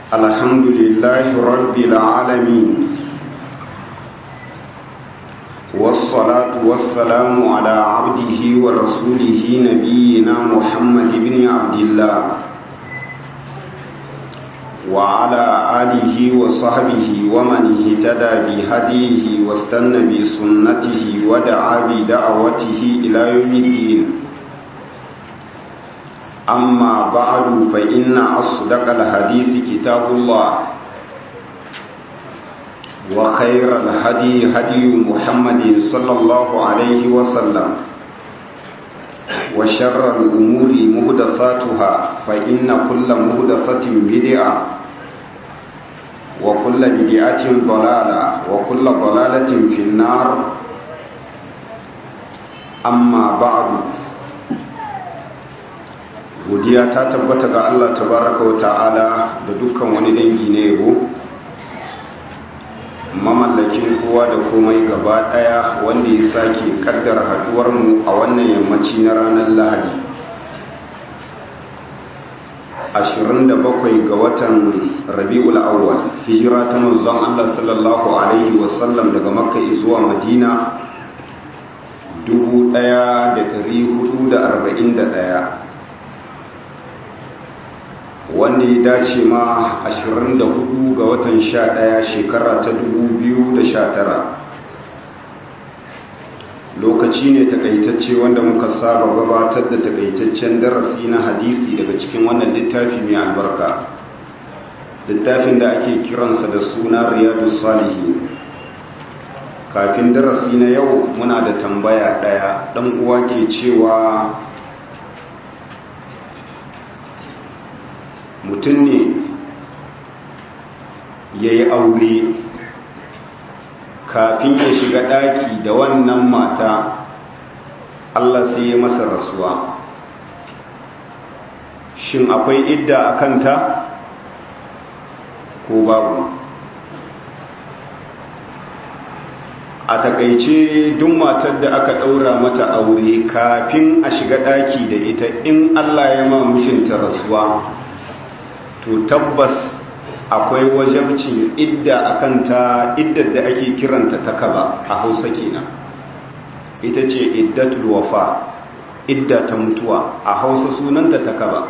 الحمد لله رب العالمين والصلاة والسلام على عبده ورسوله نبينا محمد بن عبد الله وعلى آله وصحبه ومن اهتدى بهديه واستنى بسنته ودعا بدعوته إلى يوم الدين أما بعد فإن أصدق الحديث كتاب الله وخير الهدي هدي محمد صلى الله عليه وسلم وشر الأمور مهدثاتها فإن كل مهدثة بدعة وكل بدعة ضلالة وكل ضلالة في النار أما بعد godiya ta tabbata ga Allah tabaraka wa ta'ala da dukkan wani dangi ne yabo mamallakin kowa da komai gaba daya wanda ya sake kaddara haduwar mu a wannan yammaci na ranar Lahadi 27 ga watan Rabiul Awwal hijira ta manzon Allah sallallahu alaihi wasallam daga Makka zuwa Madina 1441 wanda ya dace ma 24 ga watan 11 shekara ta 2019 lokaci ne takaitacce wanda muka saba gabatar da takaitaccen darasi na hadisi daga cikin wannan littafi mai albarka littafin da ake kiransa da suna riyadu salihi kafin darasi na yau muna da tambaya daya dan uwa ke cewa mutum ne ya yi aure kafin ya shiga ɗaki da wannan mata Allah sai ya masa rasuwa shin akwai idda a kanta ko babu a takaice duk matar da aka ɗaura mata aure kafin a shiga ɗaki da ita in Allah ya ma mishinta rasuwa to tabbas akwai wajabcin idda a kanta iddar da ake kiranta ta kaba a hausa kenan ita ce iddatul wafa idda ta mutuwa a hausa sunanta ta kaba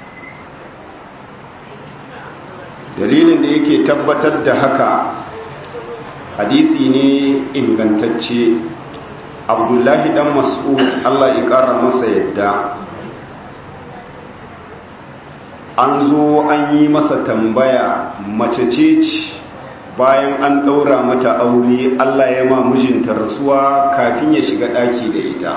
dalilin da yake tabbatar da haka hadisi ne ingantacce abdullahi dan mas'ud allah ya kara masa yadda an zo an yi masa tambaya mace ce bayan an ɗaura mata aure Allah ya ma mijinta rasuwa kafin ya shiga ɗaki da ita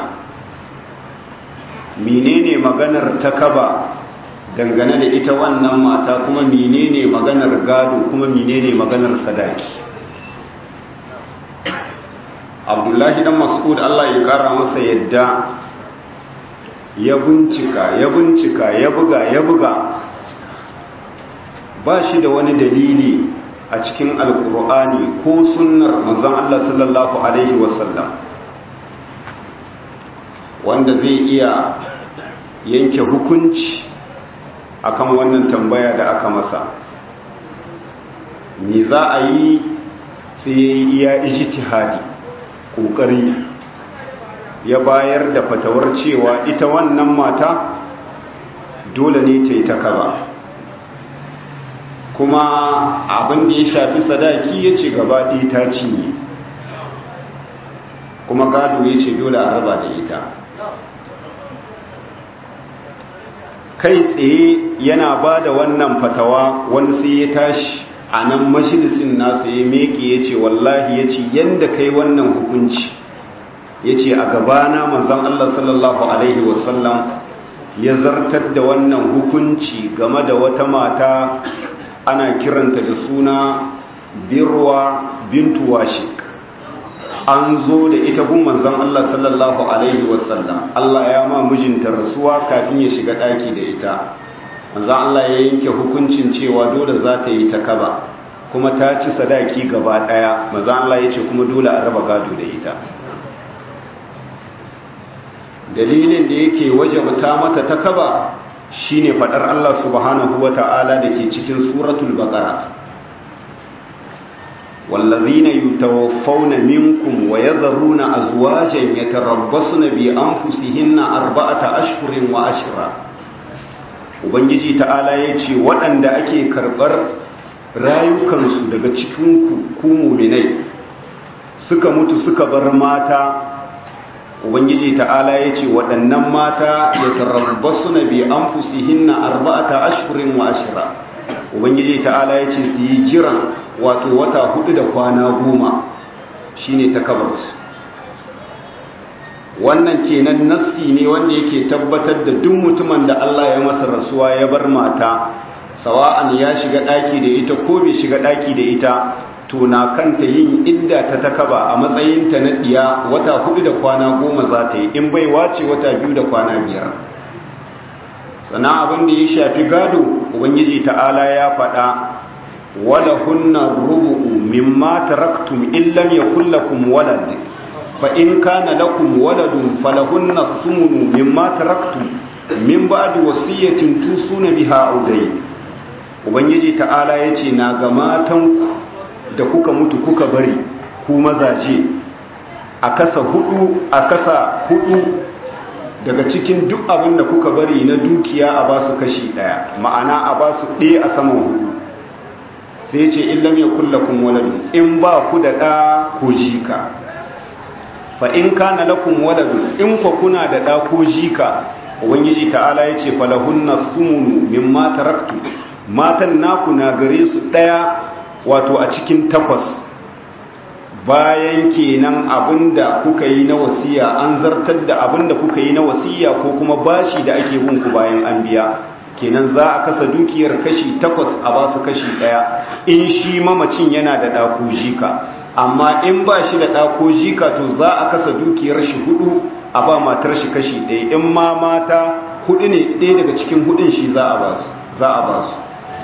menene maganar ta kaba dangane da ita wannan mata kuma menene maganar gado kuma menene maganar sadaki abdullahi dan mas'ud Allah ya kara masa yadda ya bincika ya bincika ya buga ya buga ba shi da wani dalili a cikin alkur'ani ko sunnar manzon Allah sallallahu alaihi wasallam wanda zai iya yanke hukunci akan wannan tambaya da aka masa me za a yi sai ya yi iya ijtihadi kokari ya bayar da fatawar cewa ita wannan mata dole ne ta yi ta kaba kuma abin da ya shafi sadaki ya ce gaba ɗaya ta cinye kuma gado ya ce dole a raba da ita kai tsaye yana ba da wannan fatawa wani sai ya tashi a nan mashilisin nasa ya meke ya ce wallahi ya ce yadda kai wannan hukunci ya ce a gabana manzan Allah sallallahu Alaihi wasallam ya zartar da wannan hukunci game da wata mata ana kiranta da suna birwa bintu washik an zo da ita gun manzon Allah sallallahu alaihi wasallam Allah ya ma mijinta rasuwa kafin ya shiga daki da ita manzon Allah ya yanke hukuncin cewa dole za ta yi ta kaba kuma ta ci sadaki gaba daya manzon Allah ya ce kuma dole a raba gado da ita dalilin da yake wajabta mata ta kaba shine fadar Allah subhanahu wata'ala da ke cikin suratul baqara والذين يتوفون منكم ويذرون أزواجا يتربصن بأنفسهن أربعة أشهر وأشرا Ubangiji ta'ala ya ce waɗanda ake karɓar rayukansu daga cikinku ku muminai suka mutu suka bar mata Ubangiji ta'ala ya ce waɗannan mata ya tarabbasu na bi an fusihinna arba'ata ashirin wa ashira Ubangiji ta'ala ya ce su yi jiran wato wata hudu da kwana goma shine takabarsu wannan kenan nassi ne wanda yake tabbatar da duk mutumin da Allah ya masa rasuwa ya bar mata sawa'an ya shiga daki da ita ko bai shiga daki da ita to na kanta yin idda ta takaba a matsayin ta na diya wata hudu da kwana goma za ta yi in bai wace wata biyu da kwana biyar sana abin da ya shafi gado ubangiji ta'ala ya faɗa ولهن الربع مما تركتم إن لم يكن لكم ولد فإن كان لكم ولد فلهن الثمن مما تركتم من بعد وصية توصون بها أو دين ubangiji ta'ala ya ce na ga matanku da kuka mutu kuka bari ku mazaje a kasa hudu a kasa hudu daga cikin duk abin da kuka bari na dukiya a basu kashi daya ma'ana a basu ɗaya a saman hudu sai ce illam ya kullakum waladu in ba ku da ɗa ko jika fa in kana lakum waladu in ku kuna da ɗa ko jika ubangiji ta'ala ya ce falahunna sumunu mimma taraktu matan naku na gare su ɗaya wato a cikin takwas bayan kenan abinda kuka yi na wasiya an zartar da abinda kuka yi na wasiya ko kuma bashi da ake bin ku bayan an biya kenan za a kasa dukiyar kashi takwas a ba su kashi ɗaya in shi mamacin yana da ɗako jika amma in ba shi da ɗako jika to za a kasa dukiyar shi hudu a ba matar shi kashi ɗaya in ma mata hudu ne ɗaya daga cikin hudun shi za a ba su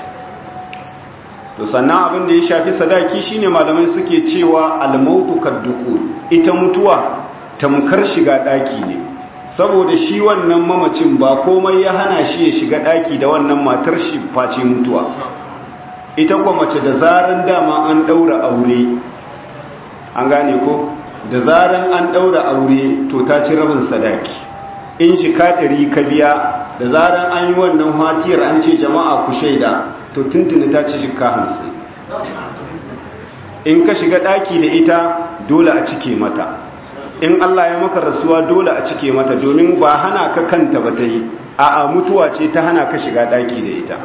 to sannan abin da ya shafi sadaki shine malamai suke cewa almautu kadduku ita mutuwa tamkar shiga ɗaki ne saboda shi wannan mamacin ba komai ya hana shi ya shiga daki da wannan matar shi face mutuwa ita kuwa mace da zaran dama an daura aure an gane ko da zaran an daura aure to ta ci rabin sadaki in shi katari ka biya da zaran an yi wannan hatiyar an ce jama'a ku shaida to tuntuni ta ci shika hamsin in ka shiga daki da ita dole a cike mata in Allah ya maka rasuwa dole a cike mata domin ba hana ka kanta ba ta yi a mutuwa ce ta hana ka shiga daki da ita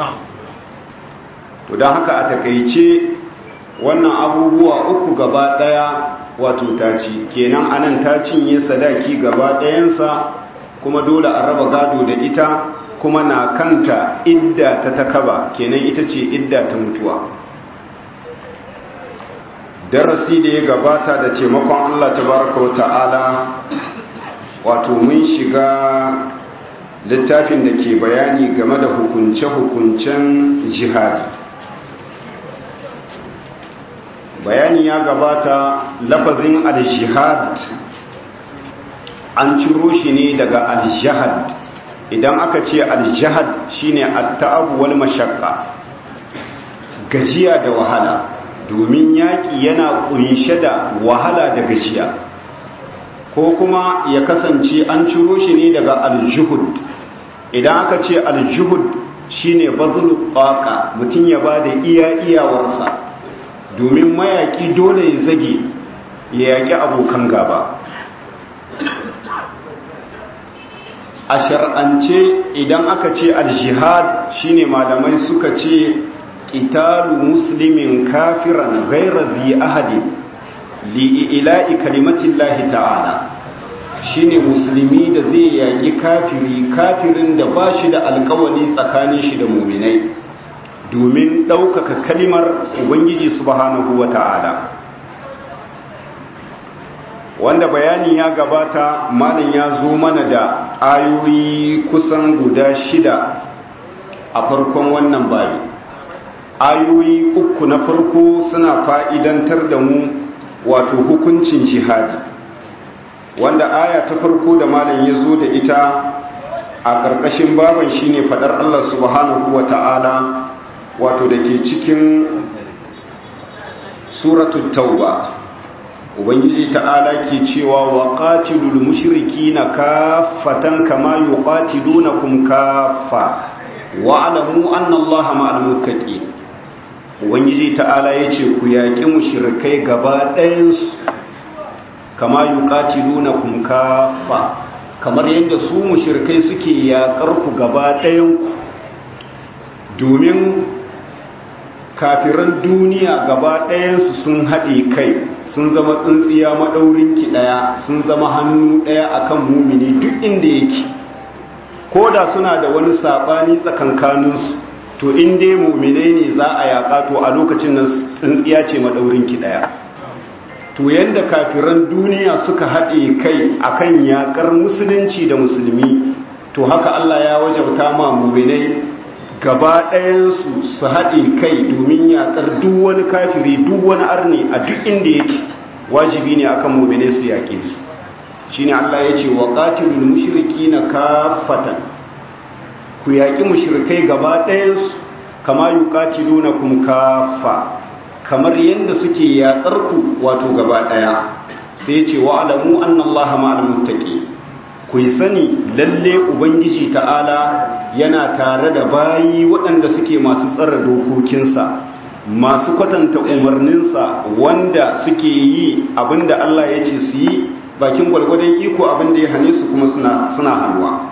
to don haka a takaice wannan abubuwa uku gaba daya wato ta ci kenan anan ta cinye sadaki gaba dayansa kuma dole a raba gado da ita kuma na kanta idda ta takaba kenan ita ce idda ta mutuwa darasi da ya gabata da taimakon Allah tabaraka wa ta'ala wato mun shiga littafin da ke bayani game da hukunce-hukuncen jihadi bayani ya gabata lafazin al-jihad an ciro shi ne daga al-jihad idan aka ce al-jihad shine at-ta'ab wal mashaqqa gajiya da wahala domin yaƙi yana ƙunshe da wahala da gajiya ko kuma ya kasance an ciro shi ne daga aljuhud idan aka ce aljuhud shine bazulu ƙaƙa mutum ya ba da iya iyawarsa domin mayaƙi dole ya zage ya yaƙi abokan gaba a shar'ance idan aka ce aljihad shine malamai suka ce qitalu muslimin kafiran ghayra dhi ahadi li ila'i kalimatillahi ta'ala shine musulmi da zai yaki kafiri kafirin da bashi da alkawali tsakanin shi da mu'minai domin ɗaukaka kalimar ubangiji subhanahu wata'ala wanda bayani ya gabata malin ya zo mana da ayoyi kusan guda shida a farkon wannan bayi ayoyi uku na farko suna fa'idantar da mu wato hukuncin jihadi wanda aya ta farko da malam ya zo da ita a ƙarƙashin baban shine faɗar Allah subhanahu wa ta'ala wato da ke cikin suratul tauba ubangiji ta'ala ke cewa wa qatilul mushrikina kaffatan kama yuqatilunakum kaffa wa alamu anna allaha ma'al muttaqin ubangiji ta'ala yace ku yaki mushrikai gaba ɗayan su kama yuqatilunakum kaffa kamar yadda su mushrikai suke yakar ku gaba ɗayan ku domin kafiran duniya gaba ɗayansu sun haɗe kai sun zama tsintsiya maɗaurinki ɗaya sun zama hannu ɗaya akan mumini duk inda yake ko da suna da wani saɓani tsakankaninsu to in dai muminai ne za a yaƙa to a lokacin nan tsintsiya ce maɗaurinki ɗaya to yadda kafiran duniya suka haɗe kai akan yaƙar musulunci da musulmi to haka Allah ya wajabta ma muminai gaba ɗayansu su haɗe kai domin yaƙar duk wani kafiri duk wani arni a duk inda yake wajibi ne akan mummune su yaƙe su shi ne Allah ya ce wa ƙatilul mushiriki na kafatan ku yaƙi mushirikai gaba ɗayansu kama yi ƙatilu na kuma kafa kamar yadda suke yaƙar ku wato gaba ɗaya sai ce wa alamu annallaha ma'al muttaqi ku yi sani lalle ubangiji ta'ala yana tare da bayi waɗanda suke masu tsara dokokinsa masu kwatanta umarninsa wanda suke yi abinda Allah ya ce su yi bakin gwalgwadon iko abinda ya hane su kuma suna hannuwa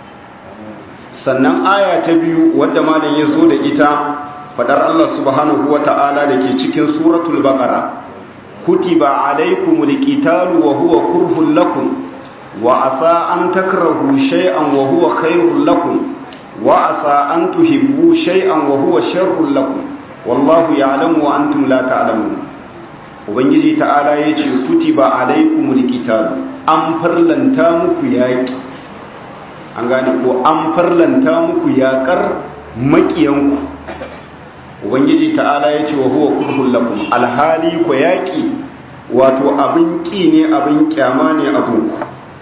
sannan aya ta biyu wadda malam ya zo da ita fadar Allah subhanahu wa ta'ala da ke cikin suratul baqara kutiba alaikumul qitalu wa huwa kurhun lakum وعسى أن تكرهوا شيئا وهو خير لكم وعسى أن تحبوا شيئا وهو شر لكم والله يعلم وأنتم لا تعلمون ubangiji ta'ala ya ce kutiba alaikumul qital an farlanta muku yaki an gane ko an farlanta muku yakar makiyanku ubangiji ta'ala ya ce wa huwa kurhul lakum alhali ko yaki wato abin ki ne abin kyama ne abinku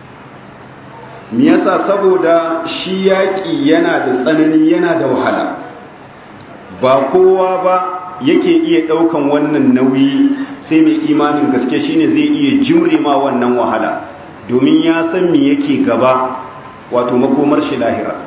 me yasa saboda shi yaƙi yana da tsanani yana da wahala ba kowa ba yake iya ɗaukan wannan nauyi sai mai imanin gaske shine zai iya jimre ma wannan wahala domin ya san me yake gaba wato makomar shi lahira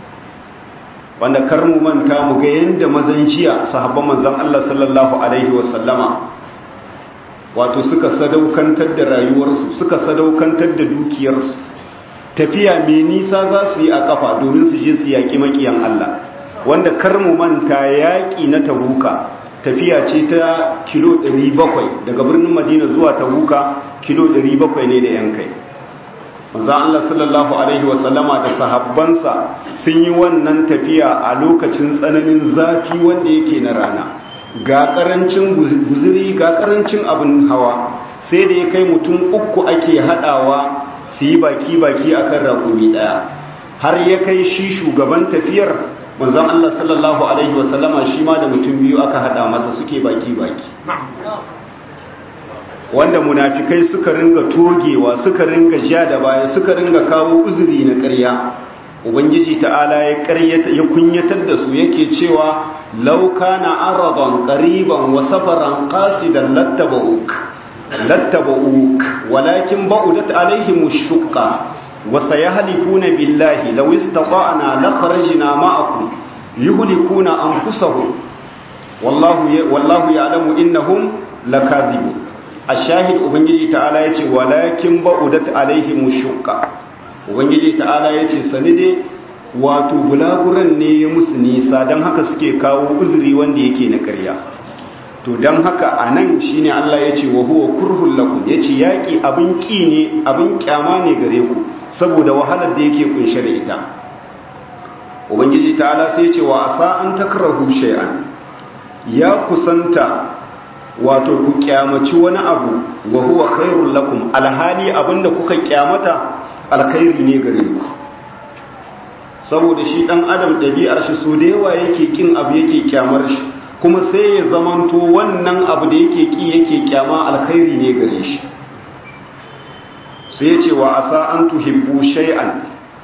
wanda kar mu manta mu ga yanda mazan jiya sahabban manzon Allah sallallahu alaihi wasallama wato suka sadaukantar da rayuwarsu suka sadaukantar da dukiyarsu tafiya mai nisa za su yi a kafa domin su je su yaƙi makiyan Allah wanda kar mu manta yaƙi na tabuka tafiya ce ta kilo 700 daga birnin madina zuwa tabuka kilo 700 ne da yan kai manzo Allah sallallahu alaihi wasallama da sahabbansa sun yi wannan tafiya a lokacin tsananin zafi wanda yake na rana ga karancin guzuri ga karancin abin hawa sai da ya kai mutum uku ake hadawa su yi baki-baki a kan raƙumi ɗaya har ya kai shi shugaban tafiyar manzan Allah sallallahu Alaihi wasallama shi ma da mutum biyu aka haɗa masa suke baki-baki wanda munafikai suka ringa togewa suka ringa ja da baya suka ringa kawo uzuri na ƙarya ubangiji ta'ala ya ƙaryata ya kunyatar da su yake cewa lauka na araban ƙariban wa safaran ƙasidan lattaba'uk لاتبعوك ولكن بعدت عليهم الشقة وسيهلكون بالله لو استطعنا لخرجنا معكم يهلكون أنفسهم والله والله يعلم إنهم لكاذبون الشاهد أبنجي تعالى يتي ولكن بعدت عليهم الشقة أبنجي تعالى يتي سندي wato bulaguran ne ya musu nisa don haka suke kawo uzuri wanda yake na ƙarya to don haka a nan shi ne Allah ya ce wa huwa kurhun lakum ya ce yaƙi abin ƙi ne abin ƙyama ne gare ku saboda wahalar da yake kunshe da ita ubangiji ta'ala sai ce wa asa an takrahu shay'an ya kusanta wato ku kyamaci wani abu wa huwa khairul lakum alhali abinda kuka kyamata alkhairi ne gare ku saboda shi dan adam ɗabi'ar shi so da yawa yake kin abu yake kyamar shi kuma sai ya zamanto wannan abu da yake ki yake kyama alkhairi ne gare shi sai ya ce wa asa an tuhibbu shay'an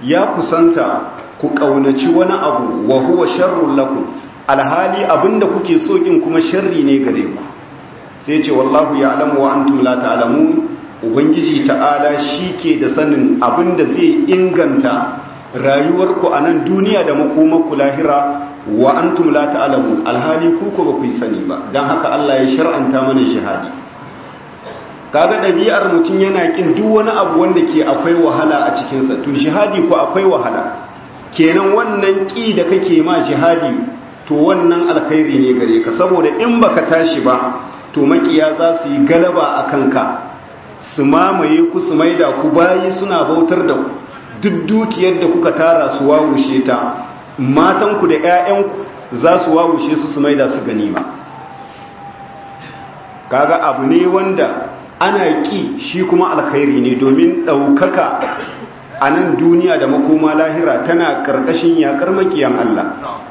ya kusanta ku kaunaci wani abu wa huwa sharrun lakum alhali abinda kuke so kin kuma sharri ne gare ku sai ce wallahu ya'lamu wa antum la ta'lamun ubangiji ta'ala shike da sanin abinda zai inganta rayuwarku a nan duniya da makomarku lahira wa antum la ta'lamun alhali ku ko ba ku sani ba dan haka Allah ya shar'anta mana shahadi kaga dabi'ar mutun yana kin duk wani abu wanda ke akwai wahala a cikin sa to jihadi ko akwai wahala kenan wannan ki da kake ma jihadi to wannan alkhairi ne gare ka saboda in baka tashi ba to makiya za su yi galaba a kanka su mamaye ku su maida ku bayi suna bautar da ku duk dukiyar da kuka tara su wawushe ta matanku da 'ya'yanku za su wawushe su su maida su ganima kaga abu ne wanda ana ki shi kuma alkhairi ne domin ɗaukaka a nan duniya da makoma lahira tana ƙarƙashin yaƙar makiyan Allah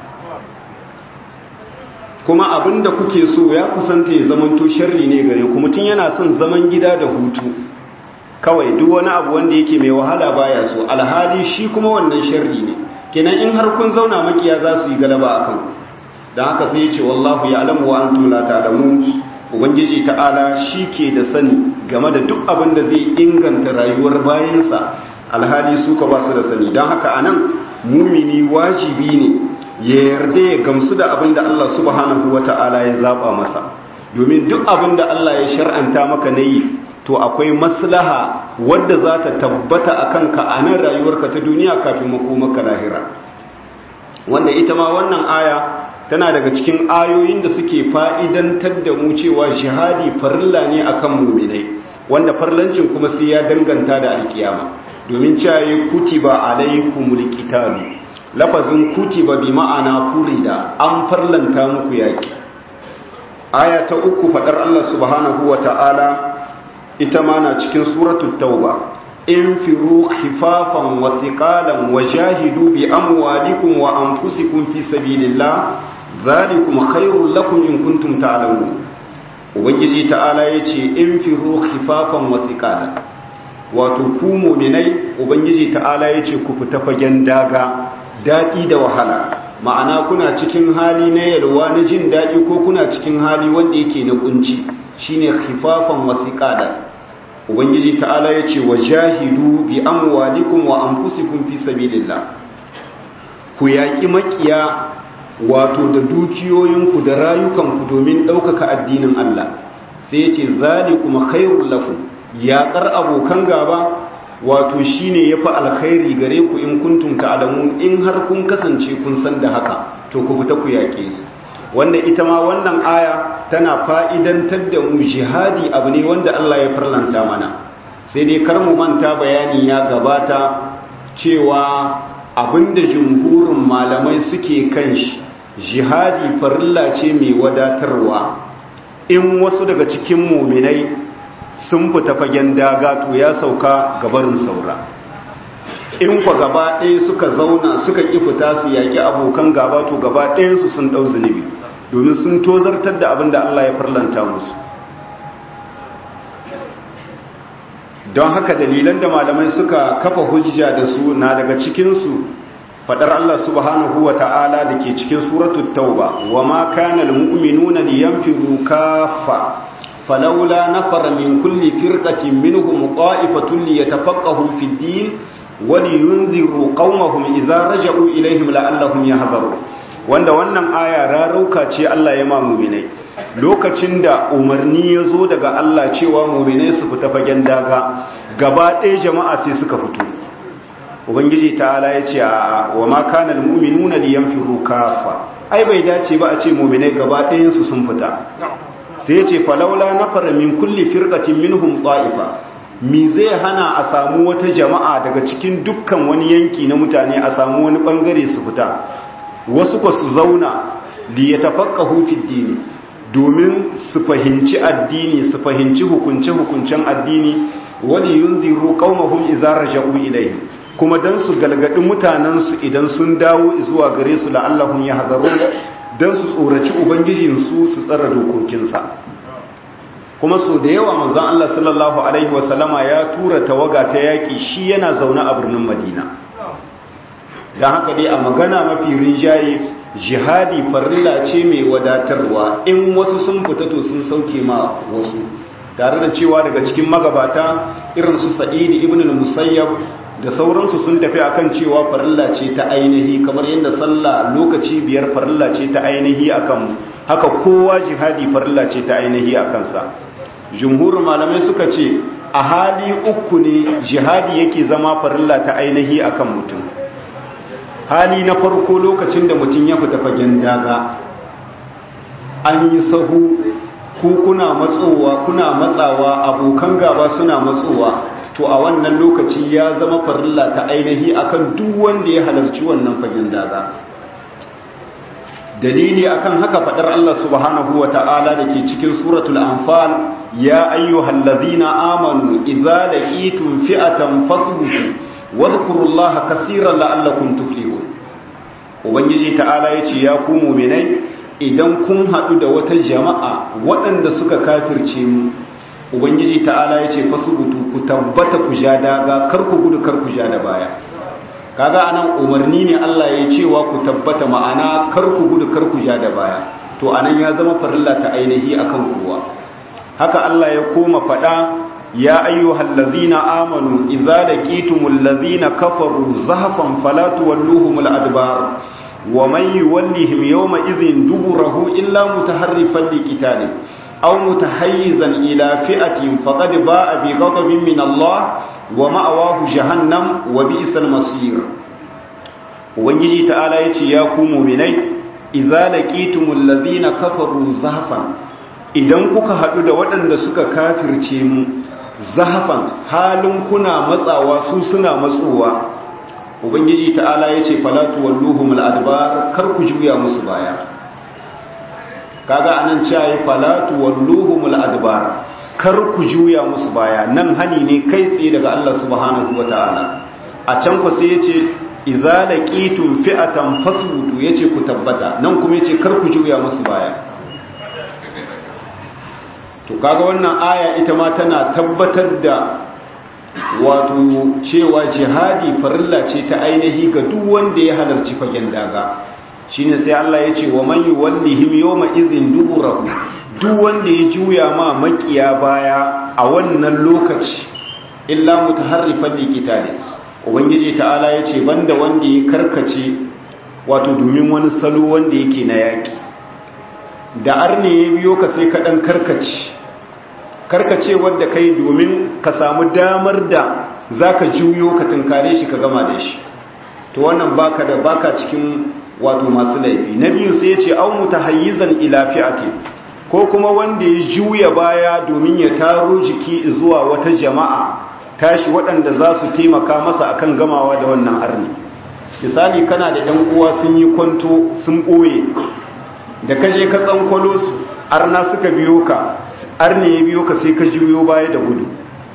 kuma abin da kuke so ya kusanta ya zamanto sharri ne gare ku mutum yana son zaman gida da hutu kawai duk wani abu wanda yake mai wahala baya so alhali shi kuma wannan sharri ne kenan in har kun zauna makiya za su yi galaba a kan don haka sai ya ce wallahu ya alamu wa antum la ta'lamu ubangiji ta'ala shi ke da sani game da duk abin da zai inganta rayuwar bayansa alhali su ka ba su da sani don haka anan mumini wajibi ne ya yarda ya gamsu da abin da Allah subhanahu wa ta'ala ya zaba masa domin duk abin da Allah ya shar'anta maka na yi to akwai maslaha wadda za ta tabbata a kanka a nan rayuwarka ta duniya kafin makomaka lahira wanda ita ma wannan aya tana daga cikin ayoyin da suke fa'idantar da mu cewa jihadi farilla ne akan muminai wanda farlancin kuma sai ya danganta da alkiyama domin caye kutiba alaikumul qitalu lafazin kutiba bi ma'ana furida an farlanta muku yaki aya ta uku fadar Allah subhanahu wa ta'ala ita ma na cikin suratul tauba infiru khifafan wa thiqalan wa jahidu bi amwalikum wa anfusikum fi sabilillah dhalikum khairul lakum in kuntum ta'lamun ubangiji ta'ala yace infiru khifafan wa thiqalan wato ku mu'minai ubangiji ta'ala yace ku fita fagen daga dadi da wahala ma'ana kuna cikin hali na yalwa na jin dadi ko kuna cikin hali wanda yake na kunci shine khifafan wa thiqalan ubangiji ta'ala yace wajahidu bi amwalikum wa anfusikum fi sabilillah ku yaki makiya wato da dukiyoyinku da rayukanku domin ɗaukaka addinin Allah sai yace zalikum khairul lakum yaƙar abokan gaba wato shine yafi alkhairi gare ku in kuntum ta'lamun in har kun kasance kun san da haka to ku fita ku yaƙe su wanda ita ma wannan aya tana fa'idantar da mu jihadi abu ne wanda Allah ya farlanta mana sai dai kar mu manta bayani ya gabata cewa abinda jumhurin malamai suke kan shi jihadi farilla ce mai wadatarwa in wasu daga cikin muminai sun fita fagen daga to ya sauka gabarin saura in kwa gaba ɗaya suka zauna suka ƙi fita su yaƙi abokan gaba to gaba ɗayansu sun ɗau zunubi domin sun tozartar da abin da Allah ya farlanta musu don haka dalilan da malamai suka kafa hujja da su na daga cikinsu fadar Allah subhanahu wa ta'ala da ke cikin suratul tauba wa ma kana almu'minuna liyanfiru kaffa falawla nafara min kulli firqatin minhum qa'ifatun liyatafaqahu fid din wa liyunziru qaumahum idza raja'u ilayhim la'allahum yahdharun wanda wannan aya rarauka ce Allah ya ma mu'minai lokacin da umarni ya zo daga Allah cewa mu'minai su fita fagen daga gaba ɗaya jama'a sai suka fito ubangiji ta'ala ya ce wa ma kana almu'minuna liyanfiru kafa ai bai dace ba a ce mu'minai gaba ɗayan su sun fita sai ya ce falawla nafara min kulli firqatin minhum ta'ifa mi zai hana a samu wata jama'a daga cikin dukkan wani yanki na mutane a samu wani bangare su fita wasu ba su zauna li yatafaqahu fi dini domin su fahimci addini su fahimci hukunce hukuncen addini wani yunziru qaumahum idza raja'u ilayhi kuma dan su galgadi mutanensu idan sun dawo zuwa gare su la'allahum yahdharun dan su tsoraci ubangijinsu su tsara dokokinsa kuma so da yawa manzon Allah sallallahu alaihi wasallama ya tura tawaga ta yaki shi yana zaune a birnin Madina don haka dai a magana mafi rinjaye jihadi farilla ce mai wadatarwa in wasu sun fita to sun sauke ma wasu tare da cewa daga cikin magabata irin su sa'idi ibn al-musayyab da sauransu sun tafi akan cewa farilla ce ta ainihi kamar yadda sallah lokaci biyar farilla ce ta ainihi akan haka kowa jihadi farilla ce ta ainihi a kansa jumhurin malamai suka ce a hali uku ne jihadi yake zama farilla ta ainihi akan mutum hali na farko lokacin da mutum ya fita fagen daga an yi sahu ku kuna matsowa kuna matsawa abokan gaba suna matsowa to a wannan lokaci ya zama farilla ta ainihi akan duk wanda ya halarci wannan fagen daga dalili akan haka fadar Allah subhanahu wa ta'ala da ke cikin suratul anfal ya ayyuhallazina amanu idza laqitum fi'atan fasbutu wadhkurullaha kaseeran la'allakum tuflihun ubangiji ta'ala yace ya ku mu'minai idan kun hadu da wata jama'a waɗanda suka kafirce mu ubangiji ta'ala yace fasbutu ku tabbata ku ja daga kar ku gudu kar ku ja da baya kaga anan umarni ne Allah ya cewa ku tabbata ma'ana kar ku gudu kar ku ja da baya to anan ya zama farilla ta ainihi akan kowa haka Allah ya koma fada ya ayyuhal ladzina amanu idza laqitumul ladzina kafaru zahfan fala tuwalluhumul adbar wa man yuwallihim yawma idhin duburahu illa mutaharrifan liqitalin aw mutahayyizan ila fi'atin faqad ba'a bi ghadabin min Allah wa ma'awahu jahannam wa bi'sal masir ubangiji ta'ala yace ya ku mu'minai idza laqitumul ladina kafaru zahfan idan kuka hadu da waɗanda suka kafirce mu zahfan halin kuna matsawa su suna matsowa ubangiji ta'ala yace falatu walluhumul adbar kar ku juya musu baya kaga anan cewa falatu walluhumul adbar kar ku juya musu baya nan hani ne kai tsaye daga Allah subhanahu wataala a can ku sai yace idza laqitum fi'atan fasbutu yace ku tabbata nan kuma yace kar ku juya musu baya to kaga wannan aya ita ma tana tabbatar da wato cewa jihadi farilla ce ta ainihi ga duk wanda ya halarci fagen daga shine sai Allah yace wa man yuwallihim yawma idhin duburahu duk wanda ya juya ma makiya baya a wannan lokaci illa mutaharrifan liqitali ubangiji ta'ala yace banda wanda ya karkace wato domin wani salo wanda yake na yaki da arne ya biyo ka sai ka dan karkace karkace wanda kai domin ka samu damar da zaka juyo ka tunkare shi ka gama da shi to wannan baka da baka cikin wato masu laifi na biyu sai ya ce au mutahayyizan ila fi'ati ko kuma wanda ya juya baya domin ya taro jiki zuwa wata jama'a tashi waɗanda za su taimaka masa akan gamawa da wannan arni misali kana da ɗan uwa sun yi kwanto sun ɓoye da kaje ka tsankwalo su arna suka biyo ka arni ya biyo ka sai ka juyo baya da gudu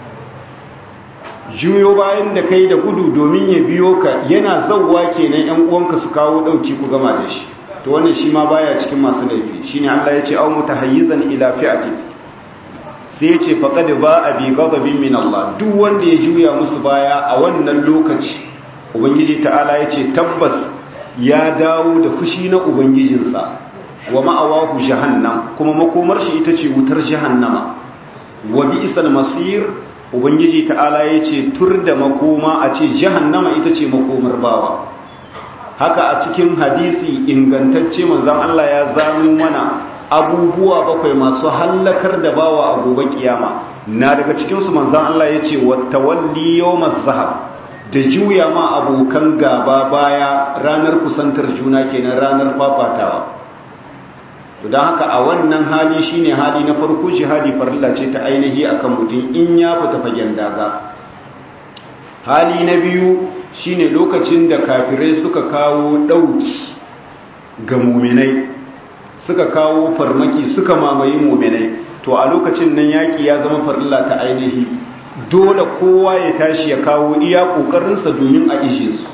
juyo bayan da kai da gudu domin ya biyo ka yana zauwa kenan yan uwanka su kawo ɗauki ku gama da shi to wannan shi ma baya cikin masu laifi shine Allah ya ce au mutahayyizan ila fi'ati sai ya ce faqad ba'a bi ghadabin min Allah duk wanda ya juya musu baya a wannan lokaci ubangiji ta'ala ya ce tabbas ya dawo da fushi na ubangijinsa wa ma'awahu jahannam kuma makomar shi ita ce wutar jahannama wa bi'sal masir ubangiji ta'ala ya ce tur da makoma a ce jahannama ita ce makomar bawa haka a cikin hadisi ingantacce manzon Allah ya zano mana abubuwa bakwai masu hallakar da bawa a gobe kiyama na daga cikinsu manzon Allah ya ce wa tawalli yawmaz zahab da juya ma abokan gaba baya ranar kusantar juna kenan ranar fafatawa to don haka a wannan hali shine hali na farko jihadi farilla ce ta ainihi akan mutum in ya fita fagen daga hali na biyu shine lokacin da kafirai suka kawo ɗauki ga muminai suka kawo farmaki suka mamaye muminai to a lokacin nan yaƙi ya zama farilla ta ainihi dole kowa ya tashi ya kawo iya ƙoƙarinsa domin a ishe su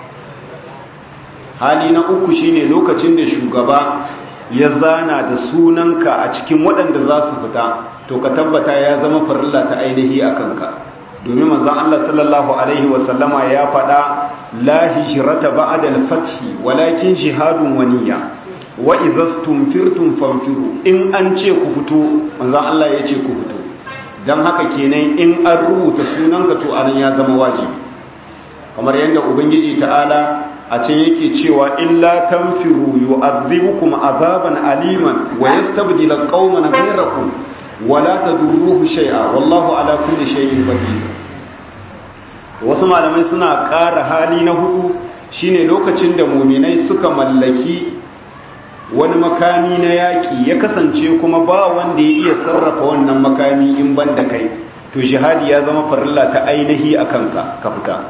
hali na uku shine lokacin da shugaba ya zana da sunanka a cikin waɗanda za su fita to ka tabbata ya zama farilla ta ainihi a kanka domin manzon Allah sallallahu alaihi wasallama ya faɗa la hijrata ba'da al-fath walakin jihadun waniya wa idza stumfirtum fanfiru in an ce ku fito manzon Allah ya ce ku fito dan haka kenan in an rubuta sunanka to anan ya zama wajibi kamar yadda ubangiji ta'ala a can yake cewa illa tanfiru yu'adhibukum azaban aliman wa yastabdil qauman ghayrakum wa la tadurruhu shay'a wallahu ala kulli shay'in qadir wasu malamai suna ƙara hali na hudu shine lokacin da muminai suka mallaki wani makami na yaƙi ya kasance kuma ba wanda ya iya sarrafa wannan makami in ban da kai to jihadi ya zama farilla ta ainihi a kanka ka fita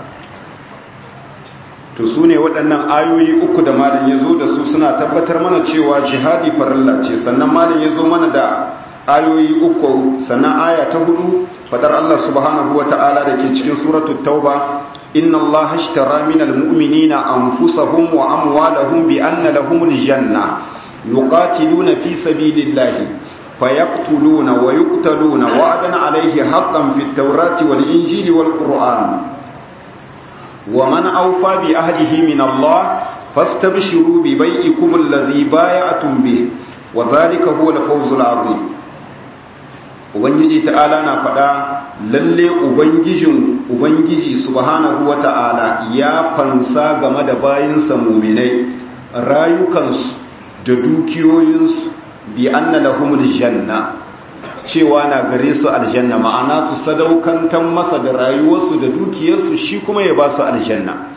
to su ne waɗannan ayoyi uku da malin ya zo da su suna tabbatar mana cewa jihadi farilla ce sannan malin ya zo mana da ayoyi uku sannan aya ta hudu fadar Allah subhanahu wa ta'ala da ke cikin suratul tauba inna Allah ashtara minal mu'minina anfusahum wa amwalahum bi anna lahumul janna yuqatiluna fi sabilillahi fayaqtuluna wa yuqtaluna wa'dan alayhi haqqan fit tawrati wal injili wal qur'an ومن أوفى بعهده من الله فاستبشروا ببيعكم الذي بايعتم به وذلك هو الفوز العظيم ubangiji ta'ala na faɗa lalle ubangijin ubangiji subhanahu wata'ala ya fansa game da bayinsa muminai rayukansu da dukiyoyinsu bi anna lahumul janna cewa na gare su aljanna ma'ana su sadaukantar masa da rayuwarsu da dukiyarsu shi kuma ya ba su aljanna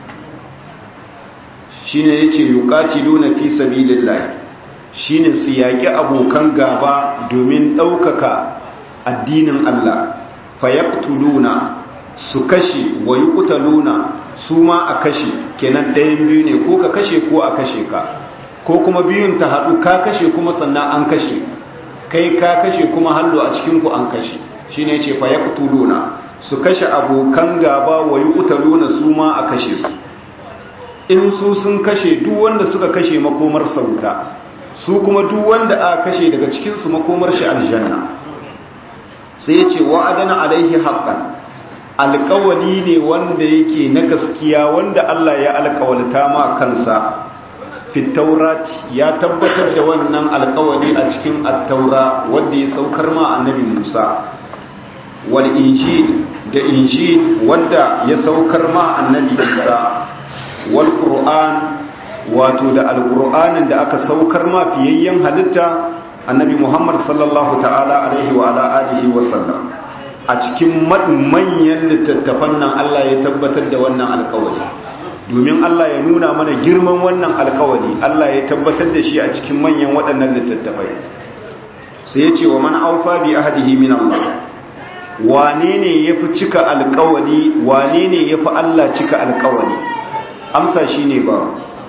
shine yace yuqatiluna fi sabilillah shine su yaki abokan gaba domin ɗaukaka addinin Allah fayaqtuluna su kashe wa yuqtaluna su ma a kashe kenan ɗayan biyu ne ko ka kashe ko a kashe ka ko kuma biyun ta haɗu ka kashe kuma sannan an kashe kai ka kashe kuma hallo a cikinku an kashe shi ne ce fayaqtuluna su kashe abokan gaba wa yuqtaluna su ma a kashe su in su sun kashe duk wanda suka kashe makomar sauta su kuma duk wanda aka kashe daga cikin su makomar shi aljanna sai ya ce wa'adana alaihi haqqan alƙawali ne wanda yake na gaskiya wanda Allah ya alƙawalta ma kansa fitaurat ya tabbatar da wannan alkawari a cikin attaura wanda ya saukar ma annabi Musa wal injil da injil wanda ya saukar ma annabi Isa wal qur'an wato da alqur'anin da aka saukar ma fiyayyen halitta annabi Muhammad sallallahu ta'ala alaihi wa ala alihi wa sallam a cikin manyan littattafan nan Allah ya tabbatar da wannan alkawari domin Allah ya nuna mana girman wannan alkawari Allah ya tabbatar da shi a cikin manyan waɗannan littattafai sai ya ce wa man aufa bi ahadihi min Allah wane ne yafi cika alkawari wane ne yafi Allah cika alkawari amsa shine ba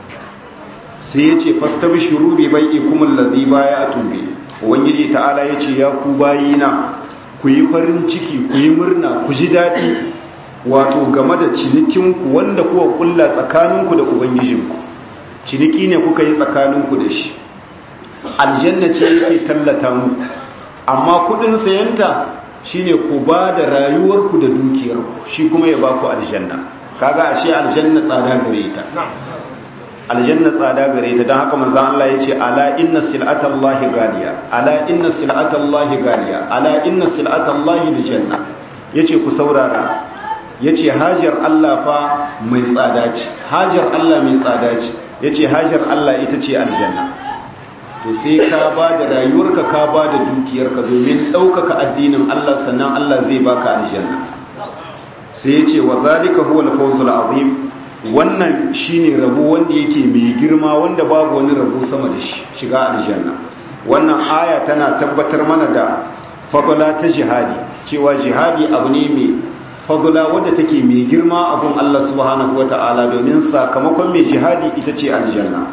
sai ya ce fastabshiru bi bai'ikum alladhi bay'atum bi ubangiji ta'ala ya ce ya ku bayina ku yi farin ciki ku yi murna ku ji daɗi wato game da cinikinku wanda kuwa kulla tsakaninku da ubangijinku ciniki ne kuka yi tsakaninku da shi aljanna ce yake tallata muku amma kudin sayanta shine ku ba da rayuwarku da dukiyarku shi kuma ya baku aljanna kaga ashe aljanna tsada gare ta aljanna tsada gare ta don haka manzon Allah ya ce ala inna sil'atallahi galiya ala inna sil'atallahi galiya ala inna sil'atallahi aljanna yace ku saurara ya ce hajar Allah fa mai tsada ce hajar Allah mai tsada ce ya ce hajar Allah ita ce aljanna to sai ka ba da rayuwarka ka ba da dukiyarka domin ɗaukaka addinin Allah sannan Allah zai baka aljanna sai ya ce wa zalika huwa al-fawzul azim wannan shine rabo wanda yake mai girma wanda babu wani rabo sama da shi shiga aljanna wannan aya tana tabbatar mana da fadala ta jihadi cewa jihadi abu ne mai fadula wadda take mai girma abun Allah subhanahu wa ta'ala domin sakamakon mai jihadi ita ce aljanna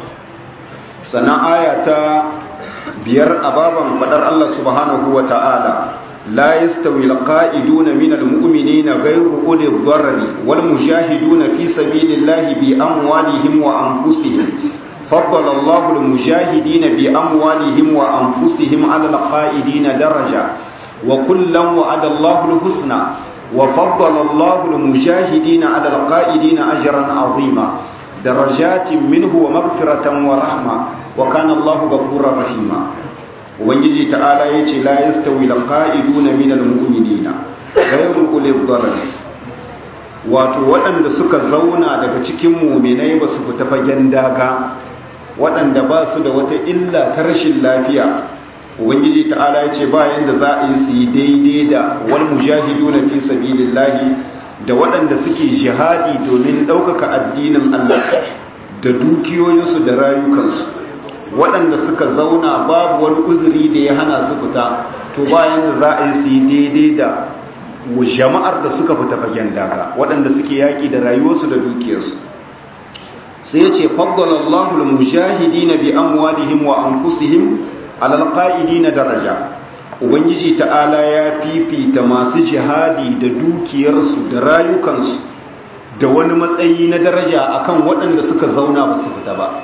sannan aya ta biyar ababan fadar Allah subhanahu wa ta'ala la yastawi alqa'iduna min almu'minina ghayru uli dharri wal mujahiduna fi sabilillahi bi amwalihim wa anfusihim فضل الله المجاهدين بأموالهم وأنفسهم على القائدين درجة وكلا وعد الله الحسنى wa faddala Allahu al-mujahidina 'ala al-qa'idina ajran 'azima darajatin minhu wa maghfiratan wa rahma wa kana Allahu ghafurur rahima ubangiji ta'ala yace la yastawi al-qa'iduna min al-mu'minina ghayru ulil darar wato waɗanda suka zauna daga cikin mu'minai ba su fita fagen daga waɗanda ba su da wata illa ta rashin lafiya ubangiji ta'ala yace ba yanda za a yi su yi daidai da wal mujahiduna fi sabilillahi da waɗanda suke jihadi domin ɗaukaka addinin Allah da dukiyoyinsu da rayukansu waɗanda suka zauna babu wani uzuri da ya hana su fita to bayan da za a yi su yi daidai da jama'ar da suka fita fagen daga waɗanda suke yaƙi da rayuwarsu da dukiyarsu sai ya ce faddalallahu al-mujahidina bi amwalihim wa anfusihim alal qa'idina daraja ubangiji ta'ala ya fifita masu jihadi da dukiyarsu da rayukansu da wani matsayi na daraja akan waɗanda suka zauna ba su fita ba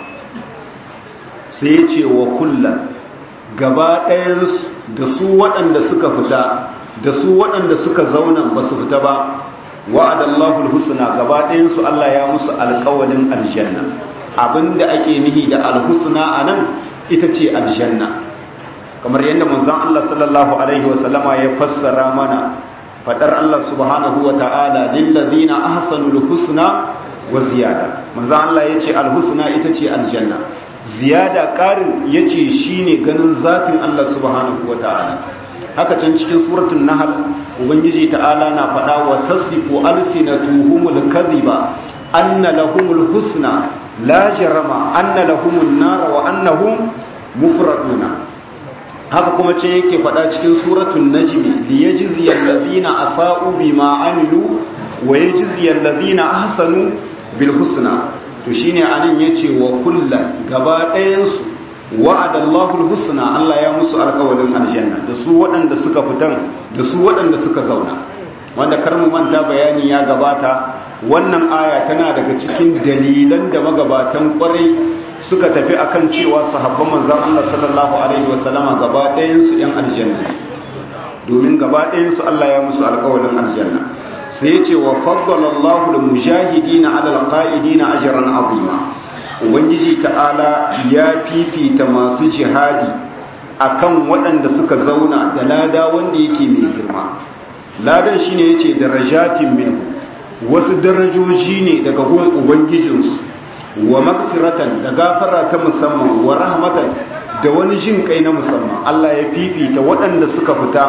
sai ya ce wa kullum gaba ɗayansu da su waɗanda suka fita da su waɗanda suka zauna ba su fita ba wa'adallahu alhusna gaba ɗayansu Allah ya musu alƙawalin aljanna abinda ake nihi da alhusna anan ita ce aljanna kamar yadda manzon Allah sallallahu alaihi wasallama ya fassara mana fadar Allah subhanahu wa ta'ala lillazina ahsanul husna wa ziyada manzon Allah yace alhusna ita ce aljanna ziyada karin yace shine ganin zatin Allah subhanahu wa ta'ala haka can cikin suratul nahl ubangiji ta'ala na fada wa tasifu alsinatuhumul kadhiba anna lahumul husna la jarama anna lahumun nar wa annahum mufraduna haka kuma ce yake faɗa cikin suratun najmi li yajzi allazina asa'u bima amilu wa yajzi allazina ahsanu bil husna to shine anan yace wa kullan gaba ɗayan su wa'ada Allahu al husna Allah ya musu alƙawarin aljanna da su waɗanda suka fitan da su waɗanda suka zauna wanda kar mu manta bayani ya gabata wannan aya tana daga cikin dalilan da magabatan kwarai suka tafi akan cewa sahabban manzan Allah sallallahu alaihi wasallama gaba ɗayansu ‘yan aljanna domin gaba ɗayansu Allah ya musu alƙawarin aljanna sai ce wa faddalallahu da mujahidi na alal ƙa'idi na ajiyar azima ubangiji ta'ala ya fifita masu jihadi akan waɗanda suka zauna da lada wanda yake mai girma ladan shine yace darajatin minhu wasu darajoji ne daga gun ubangijinsu wa magfiratan da gafara ta musamman wa rahmatan da wani jin kai na musamman Allah ya fifita waɗanda suka fita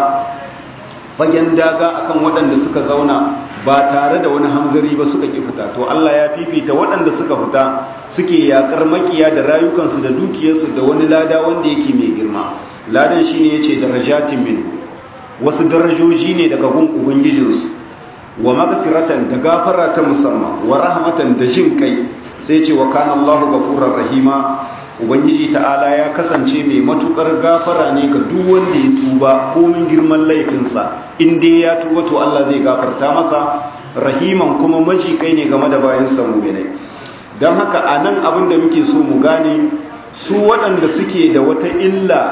fagen daga akan waɗanda suka zauna ba tare da wani hamzari ba suka ki fita to Allah ya fifita waɗanda suka fita suke yakar makiya da rayukansu da dukiyarsu da wani lada wanda yake mai girma ladan shine yace darajatin min wasu darajoji ne daga gun ubangijinsu wa magfiratan da gafara ta musamman wa rahmatan da jin kai sai ce wa kana Allahu ghafurur rahima ubangiji ta'ala ya kasance mai matukar gafara ne ga duk wanda ya tuba komin girman laifinsa in dai ya tuba to Allah zai gafarta masa rahiman kuma maji kai ne game da bayan sa mu'minai dan haka anan abin da muke so mu gane su waɗanda suke da wata illa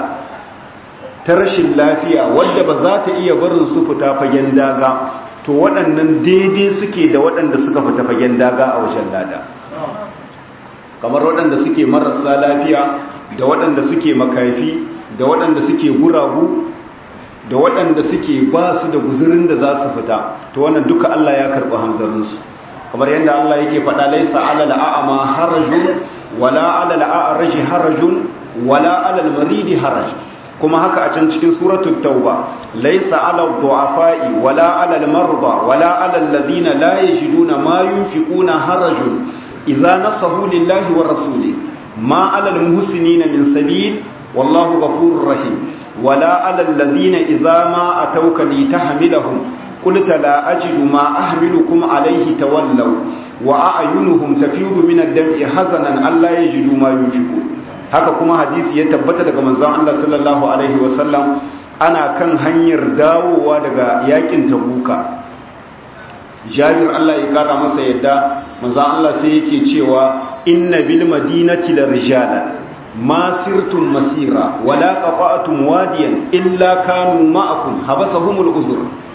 ta rashin lafiya wadda ba za ta iya barin su fita fagen daga to waɗannan daidai suke da waɗanda suka fita fagen daga a wajen lada kamar waɗanda suke marasa lafiya da waɗanda suke makafi da waɗanda suke guragu da waɗanda suke ba su da guzurin da za su fita to wannan duka Allah ya karɓi hamzarinsu kamar yadda Allah yake faɗa laisa alal a'ama harajun wala alal a'raji harajun wala alal maridi haraj kuma haka a can cikin suratul tauba laisa alal du'afa'i wala alal marda wala alal ladina la yajiduna ma yunfiquna harajun idza nasahu lillahi wa rasuli ma alal muhsinina min sabil wallahu ghafurur rahim wala alal ladina idza ma atawka litahmilahum قلت لا أجد ما أحملكم عليه تولوا وأعينهم تفيض من الدمع حزنا ألا يجدوا ما ينفقون haka kuma hadisi ya tabbata daga manzon Allah sallallahu alaihi wasallam ana kan hanyar dawowa daga yakin tabuka jabir Allah ya kara masa yadda manzon Allah sai yake cewa inna bil madinati la rijalan ma sirtum masira wala qata'tum wadiyan illa kanu ma'akum habasahumul uzur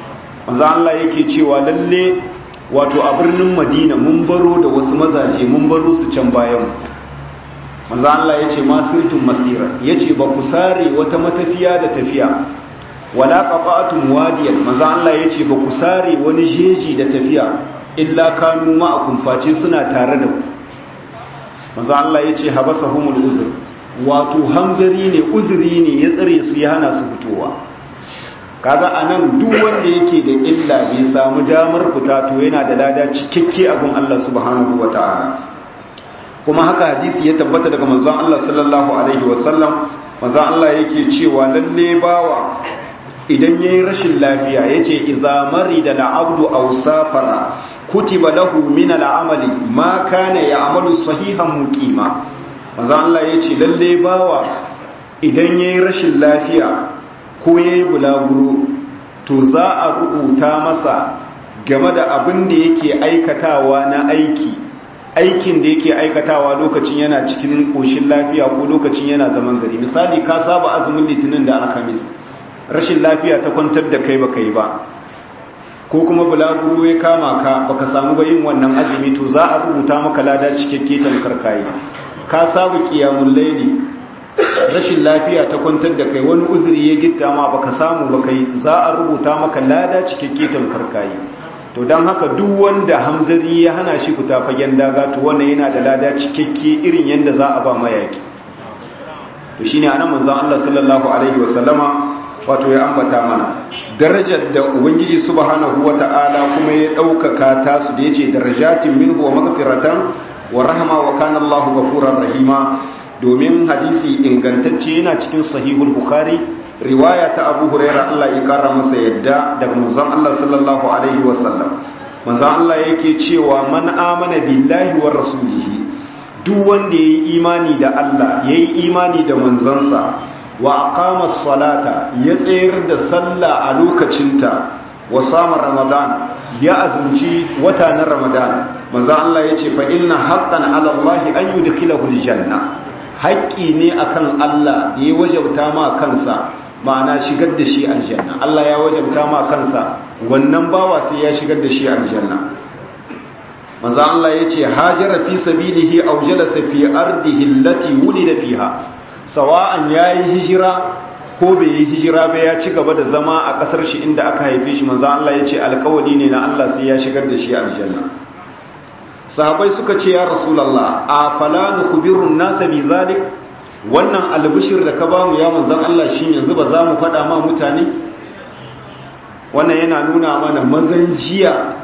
manzo Allah yake cewa lalle wato a birnin Madina mun baro da wasu mazaje mun baro su can bayan manzo Allah yace ma sirtum masira yace ba ku sare wata matafiya da tafiya wala qata'tum wadiyan manzo Allah yace ba ku sare wani jeji da tafiya illa kanu ma'akum face suna tare da ku manzo Allah yace habasahumul uzr wato hanzari ne uzuri ne ya tsare su ya hana su fitowa kaga anan duk wanda yake da illa bai samu damar fita to yana da lada cikakke abin Allah subhanahu wataala kuma haka hadisi ya tabbata daga manzon Allah sallallahu alaihi wasallam manzon Allah yake cewa lalle bawa idan yayi rashin lafiya yace idza marida al-abdu aw safara kutiba lahu min al-amali ma kana ya'malu sahihan muqima manzon Allah yace lalle bawa idan yayi rashin lafiya ko yayi bulaguro to za a rubuta masa game da abin da yake aikatawa na aiki aikin da yake aikatawa lokacin yana cikin ƙoshin lafiya ko lokacin yana zaman gari misali ka saba azumin litinin da alhamis rashin lafiya ta kwantar da kai baka yi ba ko kuma bulaguro ya kama ka baka samu ba yin wannan azumi to za a rubuta maka lada cikakke tamkar kayi ka saba qiyamul layli rashin lafiya ta kwantar da kai wani uzuri ya gitta ma baka samu baka yi za a rubuta maka lada cikakke tamkar kayi to don haka duk wanda hamzari ya hana shi fita fagen daga to wannan yana da lada cikakke irin yadda za a ba mayaki to shine anan manzon Allah sallallahu alaihi wasallama wato ya ambata mana darajar da ubangiji subhanahu wata'ala kuma ya daukaka ta su da yace darajatin minhu wa maghfiratan wa rahma wa kana Allahu ghafurur rahima domin hadisi ingantacce yana cikin sahihul bukhari riwaya ta abu huraira Allah ya kara masa yadda daga manzon Allah sallallahu alaihi wasallam manzon Allah yake cewa man amana billahi wa rasulihi duk wanda yayi imani da Allah yayi imani da manzansa wa aqama salata ya tsayar da sallah a lokacinta wa sama ramadan ya azumci wata na ramadan manzon Allah yace fa inna haqqan ala Allah an yudkhilahu aljanna haƙƙi ne akan Allah da ya wajabta ma kansa ma'ana shigar da shi aljanna Allah ya wajabta ma kansa wannan bawa sai ya shigar da shi aljanna manzo Allah yace hajara fi sabilihi aw jalasa fi ardihi allati wulida fiha sawa'an yayi hijira ko bai yi hijira ba ya ci gaba da zama a kasar shi inda aka haife shi manzo Allah yace alƙawari ne na Allah sai ya shigar da shi aljanna sahabai suka ce ya rasulullah a fala nukhbiru an-nasa bi zalik wannan albishir da ka bamu ya manzan Allah shi yanzu ba za mu faɗa ma mutane wannan yana nuna mana mazan jiya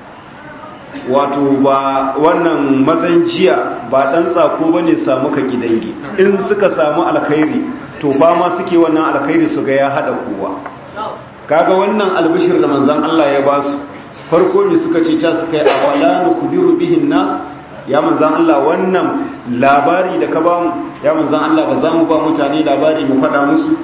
wato ba wannan mazan jiya ba ɗan tsako ba ne samu ka gidangi in suka samu alkhairi to ba ma suke wannan alkhairi su ga ya haɗa kowa kaga wannan albishir da manzan Allah ya ba su farko ne suka ce ta suka yi a wala nukubiru bihin nas ya manzan Allah wannan labari da ka ba mu ya manzan Allah ba za mu ba mutane labari mu faɗa musu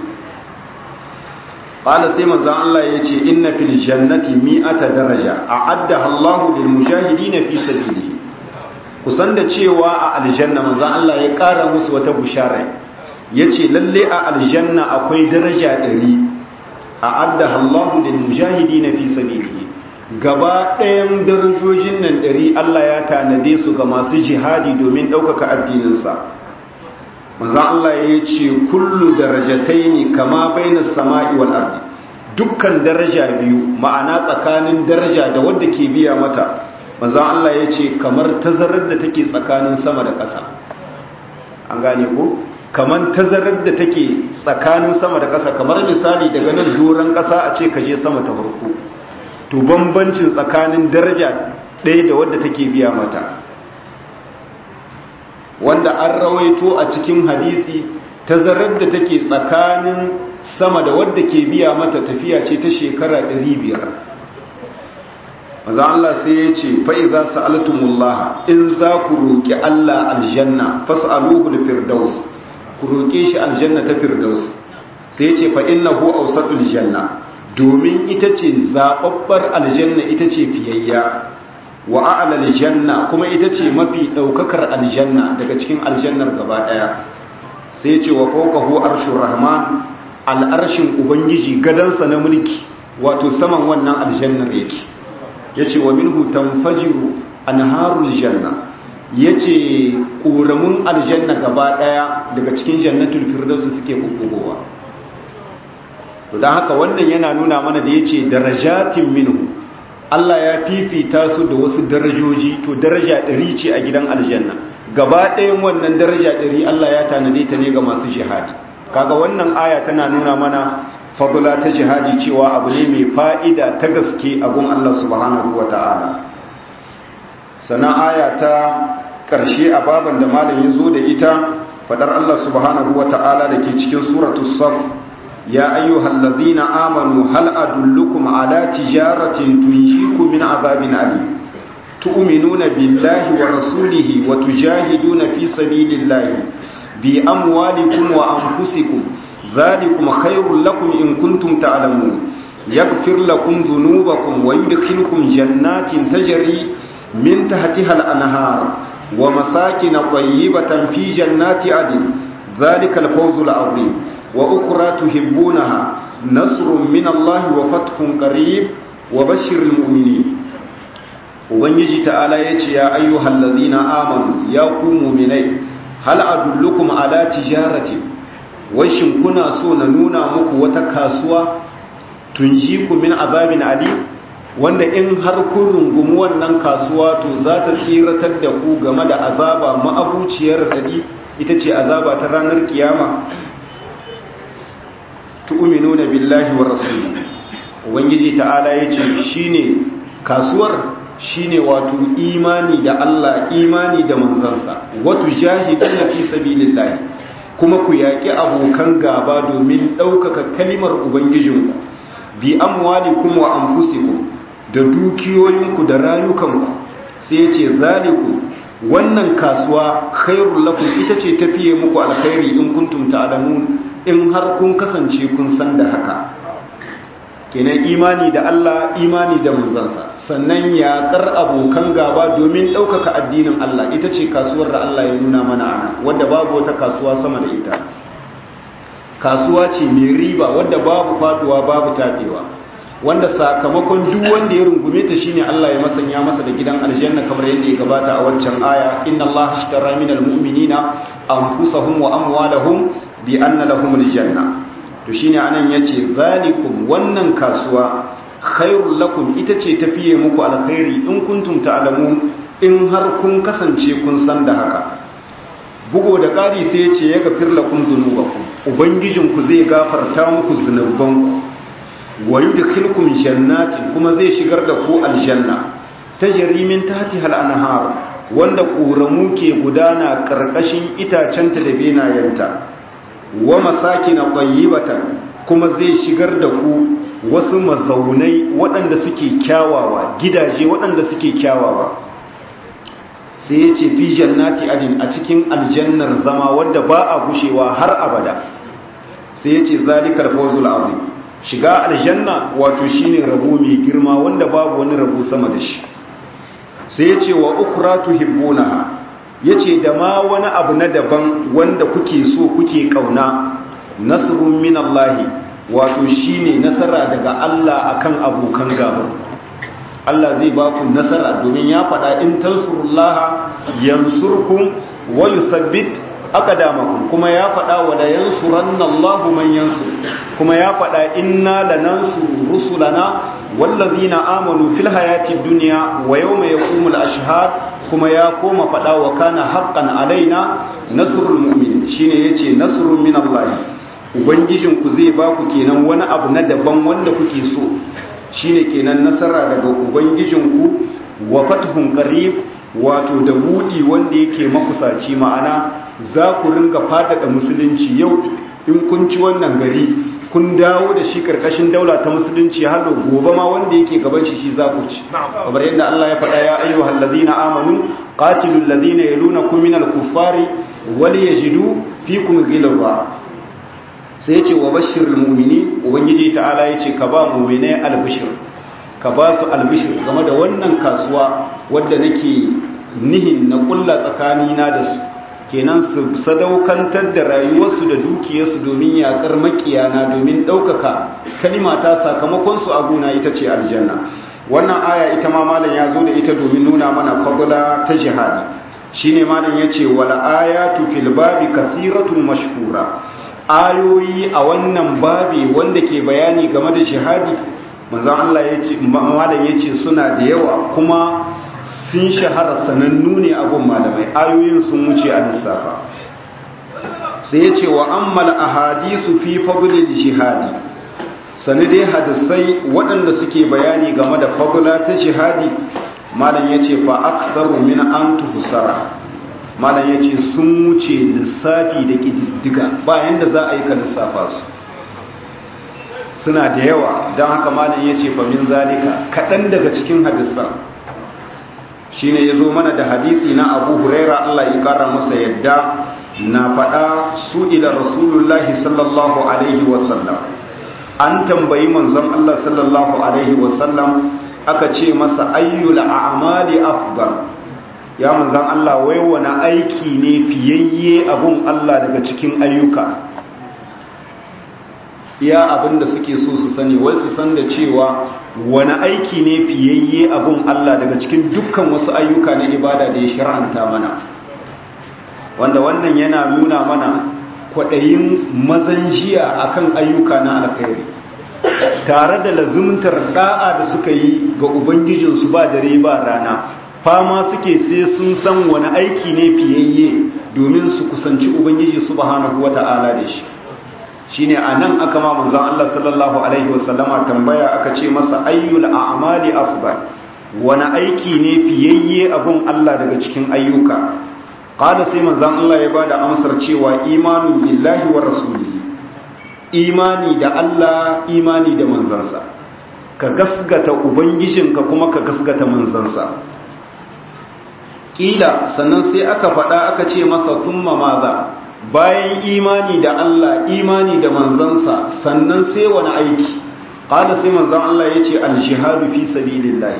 ƙala sai manzan Allah ya ce inna fil jannati mi'ata daraja a adda Allahu lil mujahidin fi sabilihi kusan da cewa a aljanna manzan Allah ya ƙara musu wata bushara yace lalle a aljanna akwai daraja ɗari a adda Allahu lil mujahidin fi sabilihi gaba ɗayan darajojin nan ɗari Allah ya tanade su ga masu jihadi domin ɗaukaka addininsa manzan Allah ya ce kullu darajatai ne kama bainar sama'i wal ardi dukkan daraja biyu ma'ana tsakanin daraja da wadda ke biya mata manzan Allah ya ce kamar tazarar da take tsakanin sama da ƙasa an gane ko kamar tazarar da take tsakanin sama da ƙasa kamar misali daga nan doron ƙasa a ce ka je sama ta farko to bambancin tsakanin daraja ɗaya da wadda take biya mata wanda an rawaito a cikin hadisi tazarar da take tsakanin sama da wadda ke biya mata tafiya ce ta shekara 500 maza Allah sai ya ce fa'iza sa'altumullaha in za ku roƙi Allah aljanna fas'aluhu firdaus ku roƙe shi aljanna ta firdaus sai ya ce fa'innahu ausatul janna domin ita ce zaɓaɓɓar aljanna ita ce fiyayya wa a'lal janna kuma ita ce mafi daukakar aljanna daga cikin aljannar gaba daya sai ce wa fawqahu arshur rahman al'arshin ubangiji gadansa na mulki wato saman wannan aljannar yake yace wa minhu tanfajiru anharul janna yace ƙoramun aljanna gaba daya daga cikin jannatul firdaus suke bubbugowa to dan haka wannan yana nuna mana da yace darajatin minhu Allah ya fifita su da wasu darajoji to daraja ɗari ce a gidan aljanna gaba ɗayan wannan daraja ɗari Allah ya tanade ta ne ga masu jihadi kaga wannan aya tana nuna mana fadula ta jihadi cewa abu ne mai fa'ida ta gaske a gun Allah subhanahu wa ta'ala sana aya ta ƙarshe a baban da malam ya zo da ita fadar Allah subhanahu wa ta'ala da ke cikin suratu saf ya ayyuhal ladhina amanu hal adullukum ala tijaratin tunjikum min azabin alim تؤمنون بالله ورسوله وتجاهدون في سبيل الله بأموالكم وأنفسكم ذلكم خير لكم إن كنتم تعلمون يغفر لكم ذنوبكم ويدخلكم جنات تجري من تحتها الأنهار ومساكن طيبة في جنات عدن ذلك الفوز العظيم وأخرى تحبونها نصر من الله وفتح قريب وبشر المؤمنين ubangiji ta'ala ya ce ya ayyuhal ladhina amanu ya ku mu'minai hal adullukum ala tijarati washin kuna so na nuna muku wata kasuwa tunjiku min azabin ali wanda in har kun rungumi wannan kasuwa to za ta tsiratar da ku game da azaba ma'abuciyar dadi ita ce azaba ta ranar kiyama tu'minuna billahi wa rasulihi ubangiji ta'ala yace shine kasuwar shine wato imani da Allah imani da manzansa wato jahiduna fi sabilillah kuma ku yaki abokan gaba domin ɗaukaka kalimar ubangijinku bi amwalikum wa anfusikum da dukiyoyinku da rayukanku sai yace zaliku wannan kasuwa khairul lakum ita ce tafiye muku alkhairi in kuntum ta'lamun in har kun kasance kun san da haka kenan imani da Allah imani da manzansa sannan yaƙar abokan gaba domin ɗaukaka addinin Allah ita ce kasuwar da Allah ya nuna mana ana wadda babu wata kasuwa sama da ita kasuwa ce mai riba wadda babu faduwa babu taɓewa wanda sakamakon duk wanda ya rungume ta shine Allah ya masanya masa da gidan aljanna kamar yadda ya gabata a waccan aya inna Allah ashtara minal mu'minina anfusahum wa amwalahum bi anna lahumul janna to shine anan yace zalikum wannan kasuwa khairul lakum ita ce tafiye muku alkhairi in kuntum ta'lamun in har kun kasance kun san da haka bugo da ƙari sai yace ya gafir lakum dhunubakum ubangijinku zai gafarta muku zunubanku wa yudkhilukum jannatin kuma zai shigar da ku aljanna tajri min tahtiha al-anhar wanda ƙoramu ke gudana ƙarƙashin itacenta da benayenta wa masakina tayyibatan kuma zai shigar da ku wasu mazaunai waɗanda suke kyawawa gidaje waɗanda suke kyawawa sai ya ce fi jannati adin a cikin aljannar zama wadda ba a gushewa har abada sai ya ce zalikar fawzul azim shiga aljanna wato shine rabo mai girma wanda babu wani rabo sama da shi sai ya ce wa ukra tuhibbunaha yace da ma wani abu na daban wanda kuke so kuke kauna nasrun minallahi wato shine nasara daga Allah akan abokan gabar Allah zai ba ku nasara domin ya faɗa in tansurullaha yansurkum wa yuthabbit aqdamakum kuma ya faɗa wa la yansuranna Allahu man yansur kuma ya faɗa inna lanansuru rusulana wallazina amanu fil hayati dunya wa yawma yaqumul ashhad kuma ya koma faɗa wa kana haqqan alaina nasrul mu'minin shine yace nasrun min Allah ubangijinku zai ba ku kenan wani abu na daban wanda kuke so shine kenan nasara daga ubangijinku wa fathun qarib wato da budi wanda yake makusaci ma'ana za ku ringa faɗaɗa musulunci yau in kun ci wannan gari kun dawo da shi karkashin daula ta musulunci har da gobe ma wanda yake gaban shi shi za ku ci kamar yadda Allah ya faɗa ya ayyuhal ladina amanu qatilul ladina yalunakum minal kuffari wal yajidu fikum ghilza sai ya ce wa bashirul mu'mini ubangiji ta'ala ya ce ka ba mu'minai albishir ka ba su albishir game da wannan kasuwa wadda nake nihin na kulla tsakanina da su kenan su sadaukantar da rayuwarsu da dukiyarsu domin yakar makiyana domin ɗaukaka kalimata sakamakonsu a gona ita ce aljanna wannan aya ita ma malam ya zo da ita domin nuna mana fadula ta jihadi shine malam yace wal ayatu fil babi kathiratun mashhura ayoyi a wannan babi wanda ke bayani game da jihadi manzon Allah yace malam yace suna da yawa kuma sun shahara sanannu ne abun malamai ayoyin sun wuce a lissafa sai yace wa ammal ahadisu fi fadlil jihadi sani dai hadisai waɗanda suke bayani game da fadula ta jihadi malam ya ce fa aksaru min an tuhsara malam ya ce sun wuce lissafi da ƙididdiga bayan da za a yi ka lissafa su suna da yawa don haka malam ya ce fa min zalika kaɗan daga cikin hadisan shi ne ya zo mana da hadisi na abu huraira allah ya ƙara masa yadda na faɗa su ila rasulullahi sallallahu alaihi wasallam an tambayi manzon Allah sallallahu alaihi wasallam aka ce masa ayyul a'mali afdal ya manzon Allah wai wani aiki ne fiyayye abun Allah daga cikin ayyuka iya abin da suke so su sani wai su san da cewa wani aiki ne fiyayye abun Allah daga cikin dukkan wasu ayyuka na ibada da ya shar'anta mana wanda wannan yana nuna mana kwaɗayin mazan jiya akan ayyuka na alkhairi tare da lazumtar da'a da suka yi ga ubangijinsu ba dare ba rana fama suke sai sun san wani aiki ne fiyayye domin su kusanci ubangiji subhanahu wata'ala da shi shine anan aka ma manzon Allah sallallahu alaihi wasallama tambaya aka ce masa ayyul a'mali afdal wani aiki ne fiyayye abun Allah daga cikin ayyuka qala sai manzon Allah ya bada amsar cewa imanu billahi wa rasulihi imani da Allah imani da manzansa ka gasgata ubangijinka kuma ka gasgata manzansa kila sannan sai aka faɗa aka ce masa thumma maza bayan imani da Allah imani da manzansa sannan sai wani aiki qala sai manzon Allah yace al-jihadu fi sabilillah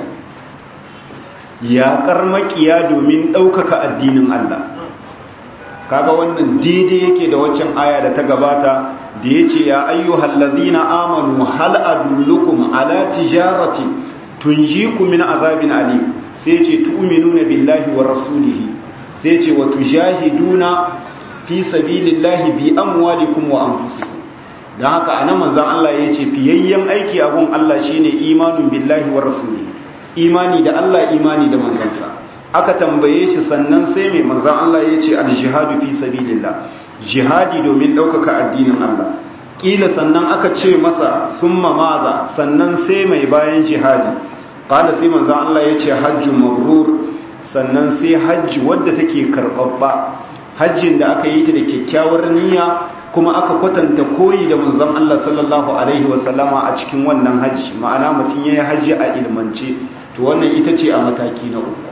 ya karmakiya domin ɗaukaka addinin Allah kaga wannan daidai yake da waccan aya da ta gabata da ya ce ya ayyuhal ladina amanu hal adullukum ala tijarati tunjikum min azabin alim sai ce tu'minuna billahi wa rasulihi sai ce wa tujahiduna fi sabilillahi bi amwalikum wa anfusikum dan haka anan manzon Allah ya ce fiyayyen aiki abun Allah shine imanun billahi wa rasulihi imani da Allah imani da manzansa aka tambaye shi sannan sai mai manzon Allah ya ce al-jihadu fi sabilillah jihadi domin ɗaukaka addinin Allah ƙila sannan aka ce masa summa maza sannan sai mai bayan jihadi ƙala sai manzan Allah ya ce hajji mabrur sannan sai hajji wadda take karɓaɓɓa hajjin da aka yi ta da kyakkyawar niyya kuma aka kwatanta koyi da manzan Allah sallallahu alaihi wasallama a cikin wannan hajji ma'ana mutum ya yi hajji a ilmance to wannan ita ce a mataki na uku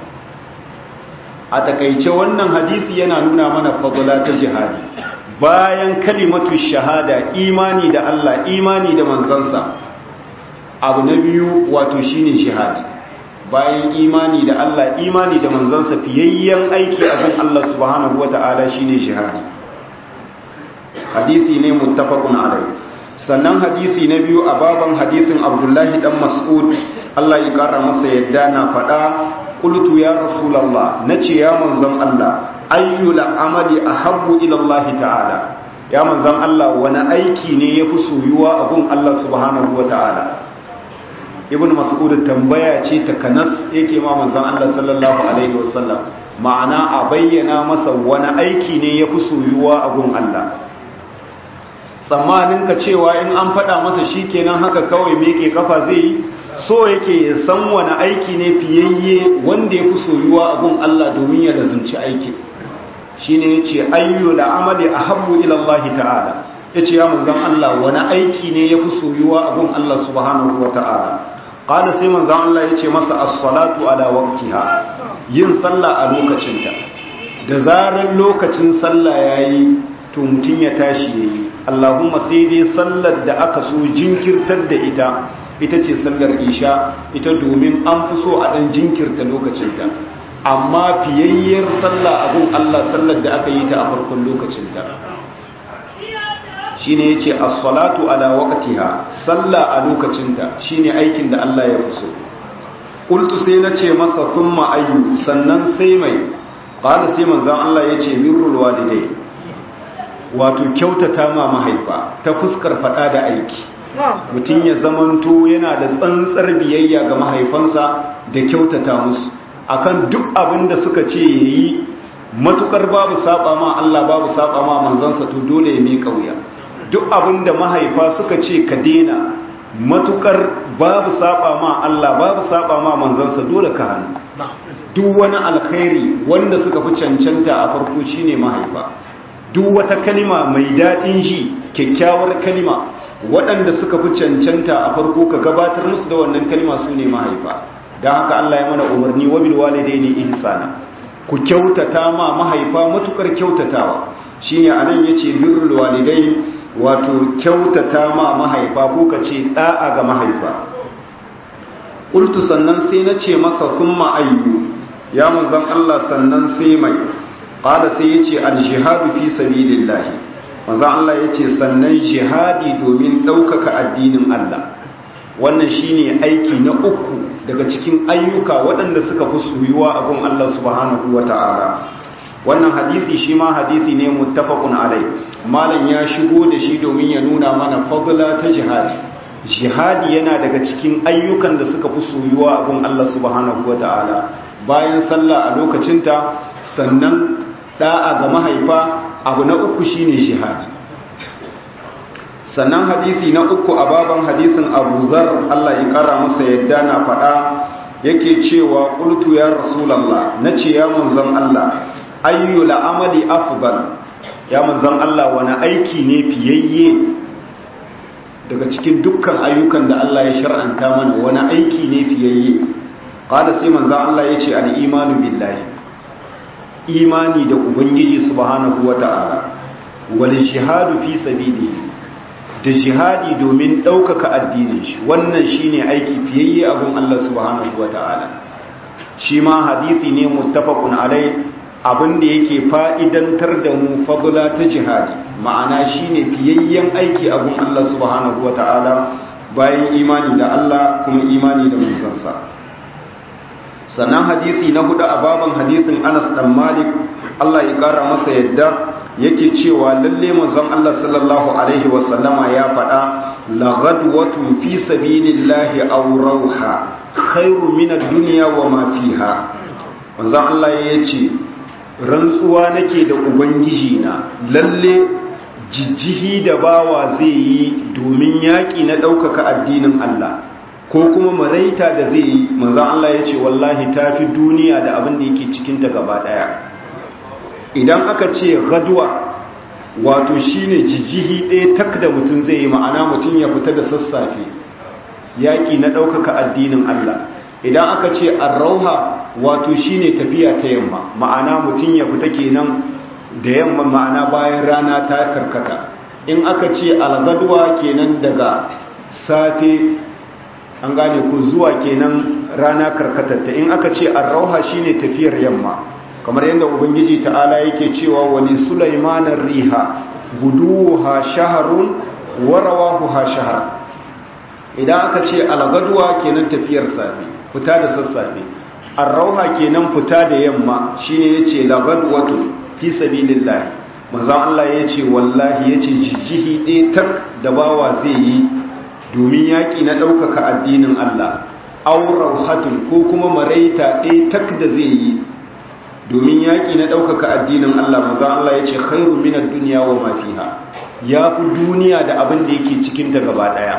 a takaice wannan hadisi yana nuna mana fadula ta jihadi bayan kalimatu shahada imani da Allah imani da manzansa abu na biyu wato shine jihadi bayan imani da Allah imani da manzansa fiyayyen aiki a kan Allah subhanahu wata'ala shine jihadi hadisi ne muttafaqun alaihi sannan hadisi na biyu a baban hadisin Abdullahi dan Mas'ud Allah ya kara masa yadda na faɗa qultu ya rasulullah nace ya manzon Allah ayyul amali ahabbu ila Allah ta'ala ya manzon Allah wani aiki ne yafi soyuwa a gun Allah subhanahu wa ta'ala ibn mas'ud tambaya ce ta kanas yake ma manzon Allah sallallahu alaihi wasallam ma'ana a bayyana masa wani aiki ne yafi soyuwa a gun Allah tsammanin ka cewa in an faɗa masa shikenan haka kawai meke kafa zai yi so yake ya san wani aiki ne fiyayye wanda ya fi soyuwa a gun Allah domin ya lazumci aikin shi ne ya ce ayyu da amali a habbu ilallahi ta'ala ya ce ya manzan Allah wani aiki ne ya fi soyuwa a gun Allah subhanahu wa ta'ala ƙada sai manzan Allah ya ce masa as-salatu ala waqtiha yin sallah a lokacinta da zarar lokacin sallah yayi to mutum ya tashi yayi Allahumma sai dai sallar da aka so jinkirtar da ita ita ce sallar isha ita domin an fi so a ɗan jinkirta lokacinta amma fiyayyar sallah abun Allah sallar da aka yi ta a farkon lokacinta shine yace as-salatu ala waqtiha sallah a lokacinta shine aikin da Allah ya fi so qultu sai nace masa thumma ayyu sannan sai mai qala sai manzon Allah yace birrul walidai wato kyautata ma mahaifa ta fuskar fada da aiki mutum ya zamanto yana da tsantsar biyayya ga mahaifansa da kyautata musu akan duk abin da suka ce yayi matukar babu saba ma Allah babu saba ma manzansa to dole ya mika wuya duk abin da mahaifa suka ce ka dena matukar babu saba ma Allah babu saba ma manzansa dole ka hannu duk wani alkhairi wanda suka fi cancanta a farko shine mahaifa duk wata kalima mai daɗin ji kyakkyawar kalima waɗanda suka fi cancanta a farko ka gabatar musu da wannan kalima su ne mahaifa don haka Allah ya mana umarni wa bil walidaini ihsana ku kyautata ma mahaifa matukar kyautatawa shine anan yace birrul walidai wato kyautata ma mahaifa ko kace da'a ga mahaifa qultu sannan sai nace masa thumma ayyu ya manzon Allah sannan sai mai qala sai yace al jihadu fi sabilillah manzon Allah yace sannan jihadi domin daukaka addinin Allah wannan shine aiki na uku daga cikin ayyuka waɗanda suka fi soyuwa a gun Allah subhanahu wata'ala wannan hadisi shi ma hadisi ne muttafaqun alai malam ya shigo da shi domin ya nuna mana fadla ta jihadi jihadi yana daga cikin ayyukan da suka fi soyuwa a gun Allah subhanahu wata'ala bayan sallah a lokacinta sannan da'a ga mahaifa abu na uku shine jihadi sannan hadisi na uku a baban hadisin abu zar Allah ya kara masa yadda na faɗa yake cewa ƙultu ya rasulallah na ce ya manzan Allah ayyu la'amali afdal ya manzan Allah wani aiki ne fiyayye daga cikin dukkan ayyukan da Allah ya shar'anta mana wani aiki ne fiyayye qala sai manzan Allah ya ce al-imanu billahi imani da ubangiji subhanahu wata'ala wal jihadu fi sabilihi da jihadi domin ɗaukaka addinin shi wannan shine aiki fiyayye abun Allah subhanahu wata'ala shi ma hadisi ne muttafaqun alai abin da yake fa'idantar da mu fadla ta jihadi ma'ana shine fiyayyen aiki abun Allah subhanahu wata'ala bayan imani da Allah kuma imani da manzansa sannan hadisi na hudu a baban hadisin Anas dan Malik Allah ya kara masa yadda yake cewa lalle manzon Allah sallallahu alaihi wasallama ya faɗa la ghadwatu fi sabilillahi aw rawha khairu min ad-dunya wa ma fiha manzon Allah ya ce rantsuwa nake da ubangiji na lalle jijjihi da bawa zai yi domin yaƙi na ɗaukaka addinin Allah ko kuma maraita da zai yi manzon Allah ya ce wallahi tafi duniya da abin da yake cikinta gaba ɗaya idan aka ce gaduwa wato shine jijihi ɗaya tak da mutum zai yi ma'ana mutum ya fita da sassafe yaƙi na ɗaukaka addinin Allah idan aka ce arrauha wato shine tafiya ta yamma ma'ana mutum ya fita kenan da yamma ma'ana bayan rana ta karkata in aka ce algaduwa kenan daga safe an gane ku zuwa kenan rana karkatatta in aka ce arrauha shine tafiyar yamma kamar yadda ubangiji ta'ala yake cewa wani sulaimanar riha guduha shaharun warawahuha shahar idan aka ce algaduwa kenan tafiyar safe fita da sassafe arrauha kenan fita da yamma shine yace lagadwatu fi sabilillah manzo Allah yace wallahi yace jijihi ɗaya tak da bawa zai yi domin yaki na ɗaukaka addinin Allah aw rauhatun ko kuma maraita ɗaya tak da zai yi domin yaƙi na ɗaukaka addinin Allah maza Allah ya ce khairu minar duniya wa mafiha ya fi duniya da abin da yake cikinta gaba ɗaya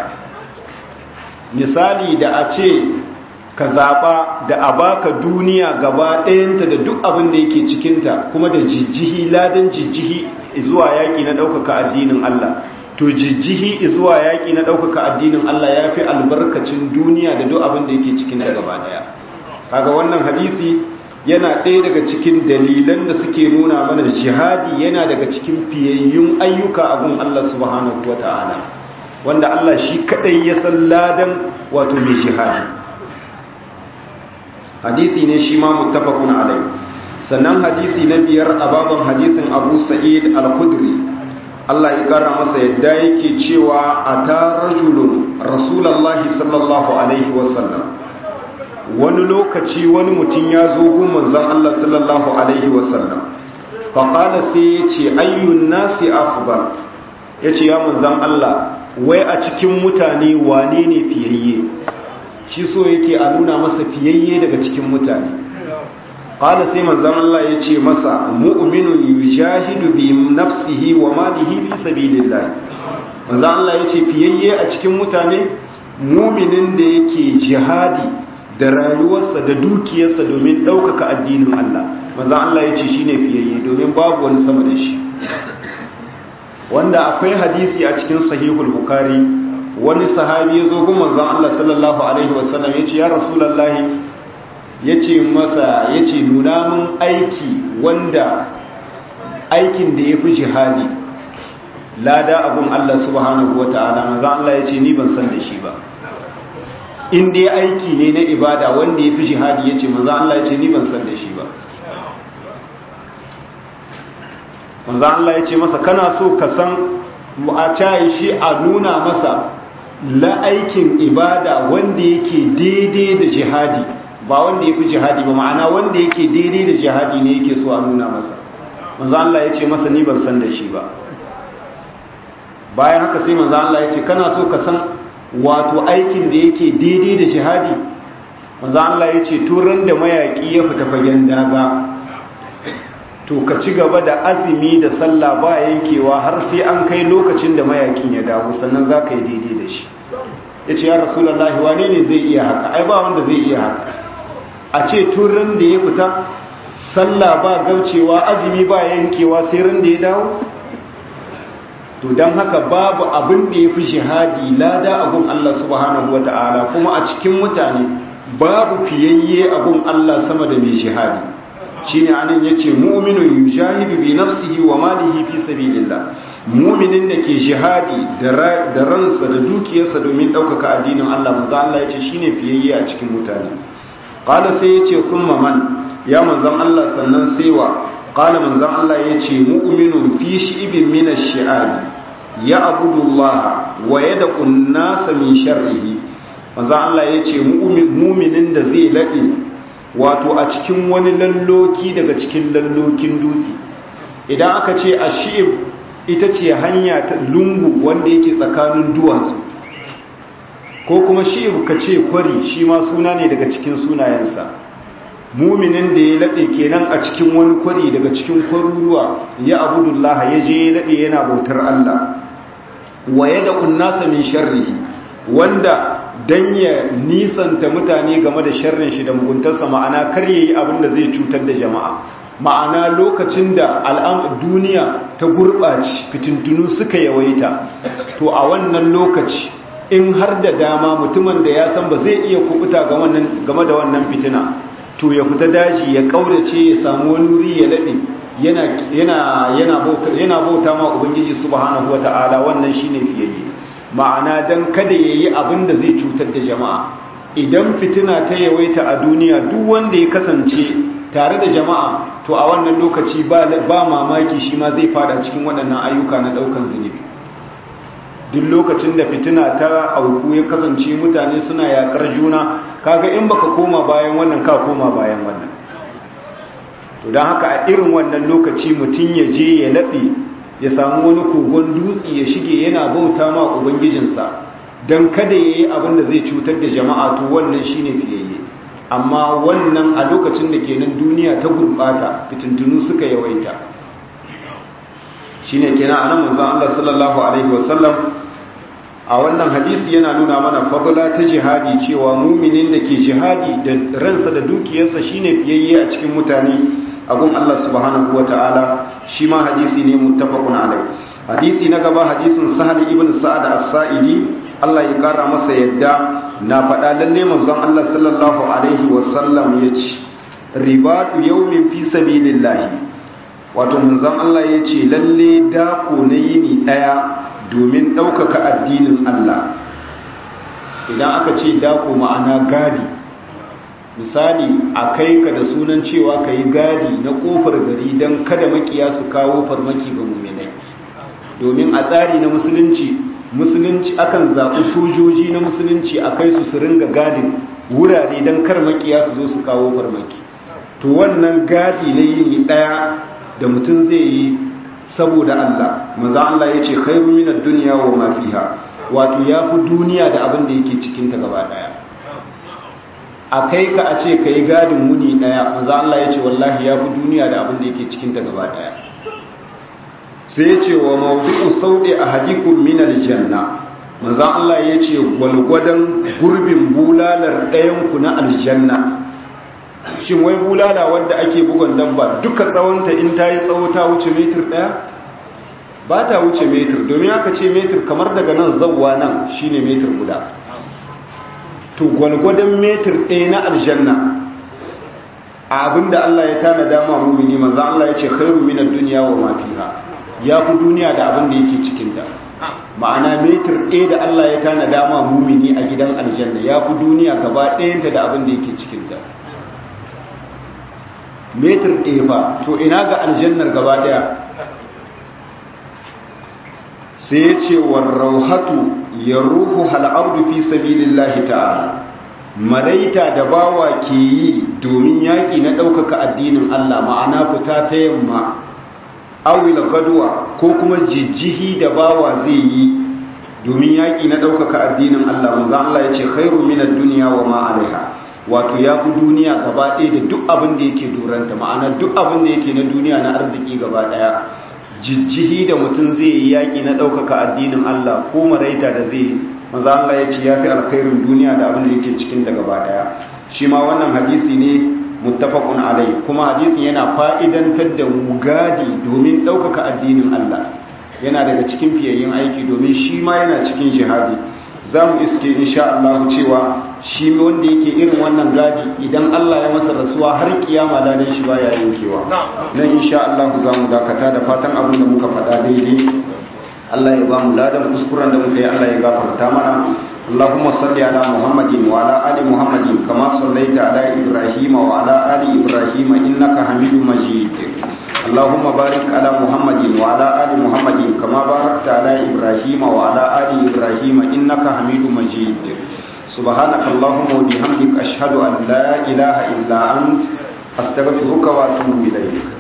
misali da a ce ka zaɓa da a baka duniya gaba ɗayanta da duk abin da yake cikinta kuma da jijjihi ladan jijjihi zuwa yaƙi na ɗaukaka addinin Allah to jijjihi zuwa yaƙi na ɗaukaka addinin Allah ya fi albarkacin duniya da duk abin da yake cikinta gaba ɗaya kaga wannan hadisi yana ɗaya daga cikin dalilan da suke nuna mana jihadi yana daga cikin fiyayyun ayyuka abun Allah subhanahu wa ta'ala wanda Allah shi kaɗai ya san ladan wato mai jihadi hadisi ne shi ma muttafaqun alai sannan hadisi na biyar a baban hadisin Abu Sa'id al-Khudri Allah ya kara masa yadda yake cewa ata rajulun rasulullahi sallallahu alaihi wasallam wani lokaci wani mutum ya zo gun manzon Allah sallallahu alaihi wasallam faƙala sai ya ce ayyun nasi afdal ya ce ya manzan Allah wai a cikin mutane wane ne fiyayye shi so yake a nuna masa fiyayye daga cikin mutane ƙala sai manzan Allah ya ce masa mu'minun yujahidu bi nafsihi wa malihi fi sabilillah manzan Allah ya ce fiyayye a cikin mutane muminin da yake jihadi da rayuwarsa da dukiyarsa domin ɗaukaka addinin Allah maza Allah ya ce shi ne fiyayye domin babu wani sama da shi wanda akwai hadisi a cikin sahihul bukari wani sahabi ya zo gun manzon Allah sallallahu alaihi wasallam ya ce ya rasulallahi ya ce masa ya ce nuna min aiki wanda aikin da ya fi jihadi lada abun Allah subhanahu wa ta'ala manzon Allah ya ce ni ban san da shi ba in dai aiki ne na ibada wanda ya fi jihadi ya ce manzon Allah ya ce ni ban san da shi ba manzo Allah ya ce masa kana so ka san a cayi shi a nuna masa la aikin ibada wanda yake daidai da jihadi ba wanda ya fi jihadi ba ma'ana wanda yake daidai da jihadi ne yake so a nuna masa manzo Allah ya ce masa ni ban san da shi ba bayan haka sai manzo Allah ya ce kana so ka san wato aikin da yake daidai da jihadi manzo Allah ya ce turan da mayaki ya fita fagen daga to ka ci gaba da azumi da sallah ba yankewa har sai an kai lokacin da mayakin ya dawo sannan za ka yi daidai da shi ya ce ya rasulallah wane ne zai iya haka ai ba wanda zai iya haka a ce tun ran da ya fita sallah ba gaucewa azumi ba yankewa sai ran da ya dawo to don haka babu abin da ya fi shahadi lada abun Allah subhanahu wa ta'ala kuma a cikin mutane babu fiyayye abun Allah sama da mai shahadi shine anan yace mu'minun yujahidu bi nafsihi wa malihi fi sabilillah mu'minin da ke jihadi da ransa da dukiyarsa domin daukaka addinin Allah manzo Allah yace shine fiyayye a cikin mutane qala sai yace kuma man ya manzon Allah sannan sai wa qala manzon Allah yace mu'minun fi shi'bin min ash-shi'ab ya'budu Allah wa yad'u an-nasa min sharrihi manzo Allah yace mu'minin da zai lade wato a cikin wani lalloki daga cikin lallokin dutse idan aka ce a shi'ib ita ce hanya ta lungu wanda yake tsakanin duwatsu ko kuma shi'ib ka ce kwari shi ma suna ne daga cikin sunayensa muminin da ya laɓe kenan a cikin wani kwari daga cikin kwaruruwa ya abudullaha ya je ya laɓe yana bautar Allah wa ya da unnasa min sharrihi wanda dan ya nisanta mutane game da sharrin shi da muguntarsa ma'ana kar yayi abin da zai cutar da jama'a ma'ana lokacin da al'am duniya ta gurɓaci fitintunu suka yawaita to a wannan lokaci in har da dama mutumin da ya san ba zai iya kubuta game da wannan fitina to ya fita daji ya kaurace ya samu wani wuri ya laɗe yana bauta ma ubangiji subhanahu wata'ala wannan shine fiyayye ma'ana dan kada yayi abin da zai cutar da jama'a idan fitina ta yawaita a duniya duk wanda ya kasance tare da jama'a to a wannan lokaci ba mamaki shi ma zai fada cikin waɗannan ayyuka na ɗaukan zunubi duk lokacin da fitina ta auku ya kasance mutane suna yakar juna kaga in baka koma bayan wannan ka koma bayan wannan to don haka a irin wannan lokaci mutum ya je ya laɓe ya samu wani kogon dutse ya shige yana bauta ma ubangijinsa don kada ya yi abin da zai cutar da jama'a to wannan shine fiyayye amma wannan a lokacin da kenan duniya ta gurɓata fitintunu suka yawaita shine kenan anan manzon Allah sallallahu alaihi wasallam a wannan hadisi yana nuna mana fadla ta jihadi cewa muminin da ke jihadi da ransa da dukiyarsa shine fiyayye a cikin mutane abun Allah subhanahu wataala shi ma hadisi ne muttafaqun alai hadisi na gaba hadisin Sahal ibn Sa'ad as-Sa'idi Allah ya kara masa yadda na faɗa lalle manzon Allah sallallahu alaihi wasallam yace ribatu yawmin fi sabilillah wato manzon Allah yace lalle dako na yini daya domin ɗaukaka addinin Allah idan aka ce dako ma'ana gadi misali a kai ka da sunan cewa ka yi gadi na kofar gari don kada makiya su kawo farmaki ga muminai domin a tsari na musulunci musulunci akan zaɓi sojoji na musulunci a kai su su ringa gadin wurare don kar makiya su zo su kawo farmaki to wannan gadi na yini ɗaya da mutum zai yi saboda Allah maza Allah ya ce khairu minad dunya wa ma fiha wato yafi duniya da abin da yake cikin ta gaba daya a kai ka a ce kai gadin muni daya maza Allah ya ce wallahi yafi duniya da abin da yake cikin ta gaba daya sai ya ce wa mawdu'u saudi ahadikum min aljanna maza Allah ya ce gwalgwadan gurbin bulalar ɗayan ku na aljanna shin wai bulala wanda ake bugon dabba duka tsawonta in ta yi tsawo ta wuce metir ɗaya ba ta wuce metir domin aka ce metir kamar daga nan zauwa nan shine metir guda to gwalgwadon metir ɗaya na aljanna abinda Allah ya tana dama mumini manzo Allah ya ce khairu minad dunya wa ma fiha ya fi duniya da abin da yake cikin ta ma'ana metir ɗaya da Allah ya tana dama mumini a gidan aljanna ya fi duniya gaba ɗayanta da abin da yake cikin ta metir ɗaya ba to ina ga aljannar gaba ɗaya sai ya ce warrauhatu ya ruhu hal'abdu fi sabilillahi ta'ala maraita da bawa ke yi domin yaƙi na ɗaukaka addinin Allah ma'ana fita ta yamma awil gaduwa ko kuma jijjihi da bawa zai yi domin yaƙi na ɗaukaka addinin Allah manzo Allah ya ce khairu minad dunya wa ma alaiha wato ya fi duniya gaba ɗaya da duk abin da yake duranta ma'ana duk abin da yake na duniya na arziki gaba ɗaya jijjihi da mutum zai yi yaƙi na ɗaukaka addinin Allah ko maraita da zai maza Allah ya ce ya fi alkhairin duniya da abin da yake cikin da gaba ɗaya shi ma wannan hadisi ne muttafaqun alai kuma hadisin yana fa'idantar da mu gadi domin ɗaukaka addinin Allah yana daga cikin fiyayyen aiki domin shi ma yana cikin jihadi za mu iske insha Allah cewa shi wanda yake irin wannan gadi idan Allah ya masa rasuwa har kiyama ladan shi baya yankewa nan insha Allah za mu dakata da fatan abin da muka faɗa daidai Allah ya ba mu ladan kuskuren da muka yi Allah ya gafarta mana اللهم صل على محمد وعلى ال محمد كما صليت على ابراهيم وعلى ال ابراهيم انك حميد مجيد اللهم بارك على محمد وعلى ال محمد كما باركت على ابراهيم وعلى ال ابراهيم انك حميد مجيد سبحانك اللهم وبحمدك اشهد ان لا اله الا انت استغفرك واتوب اليك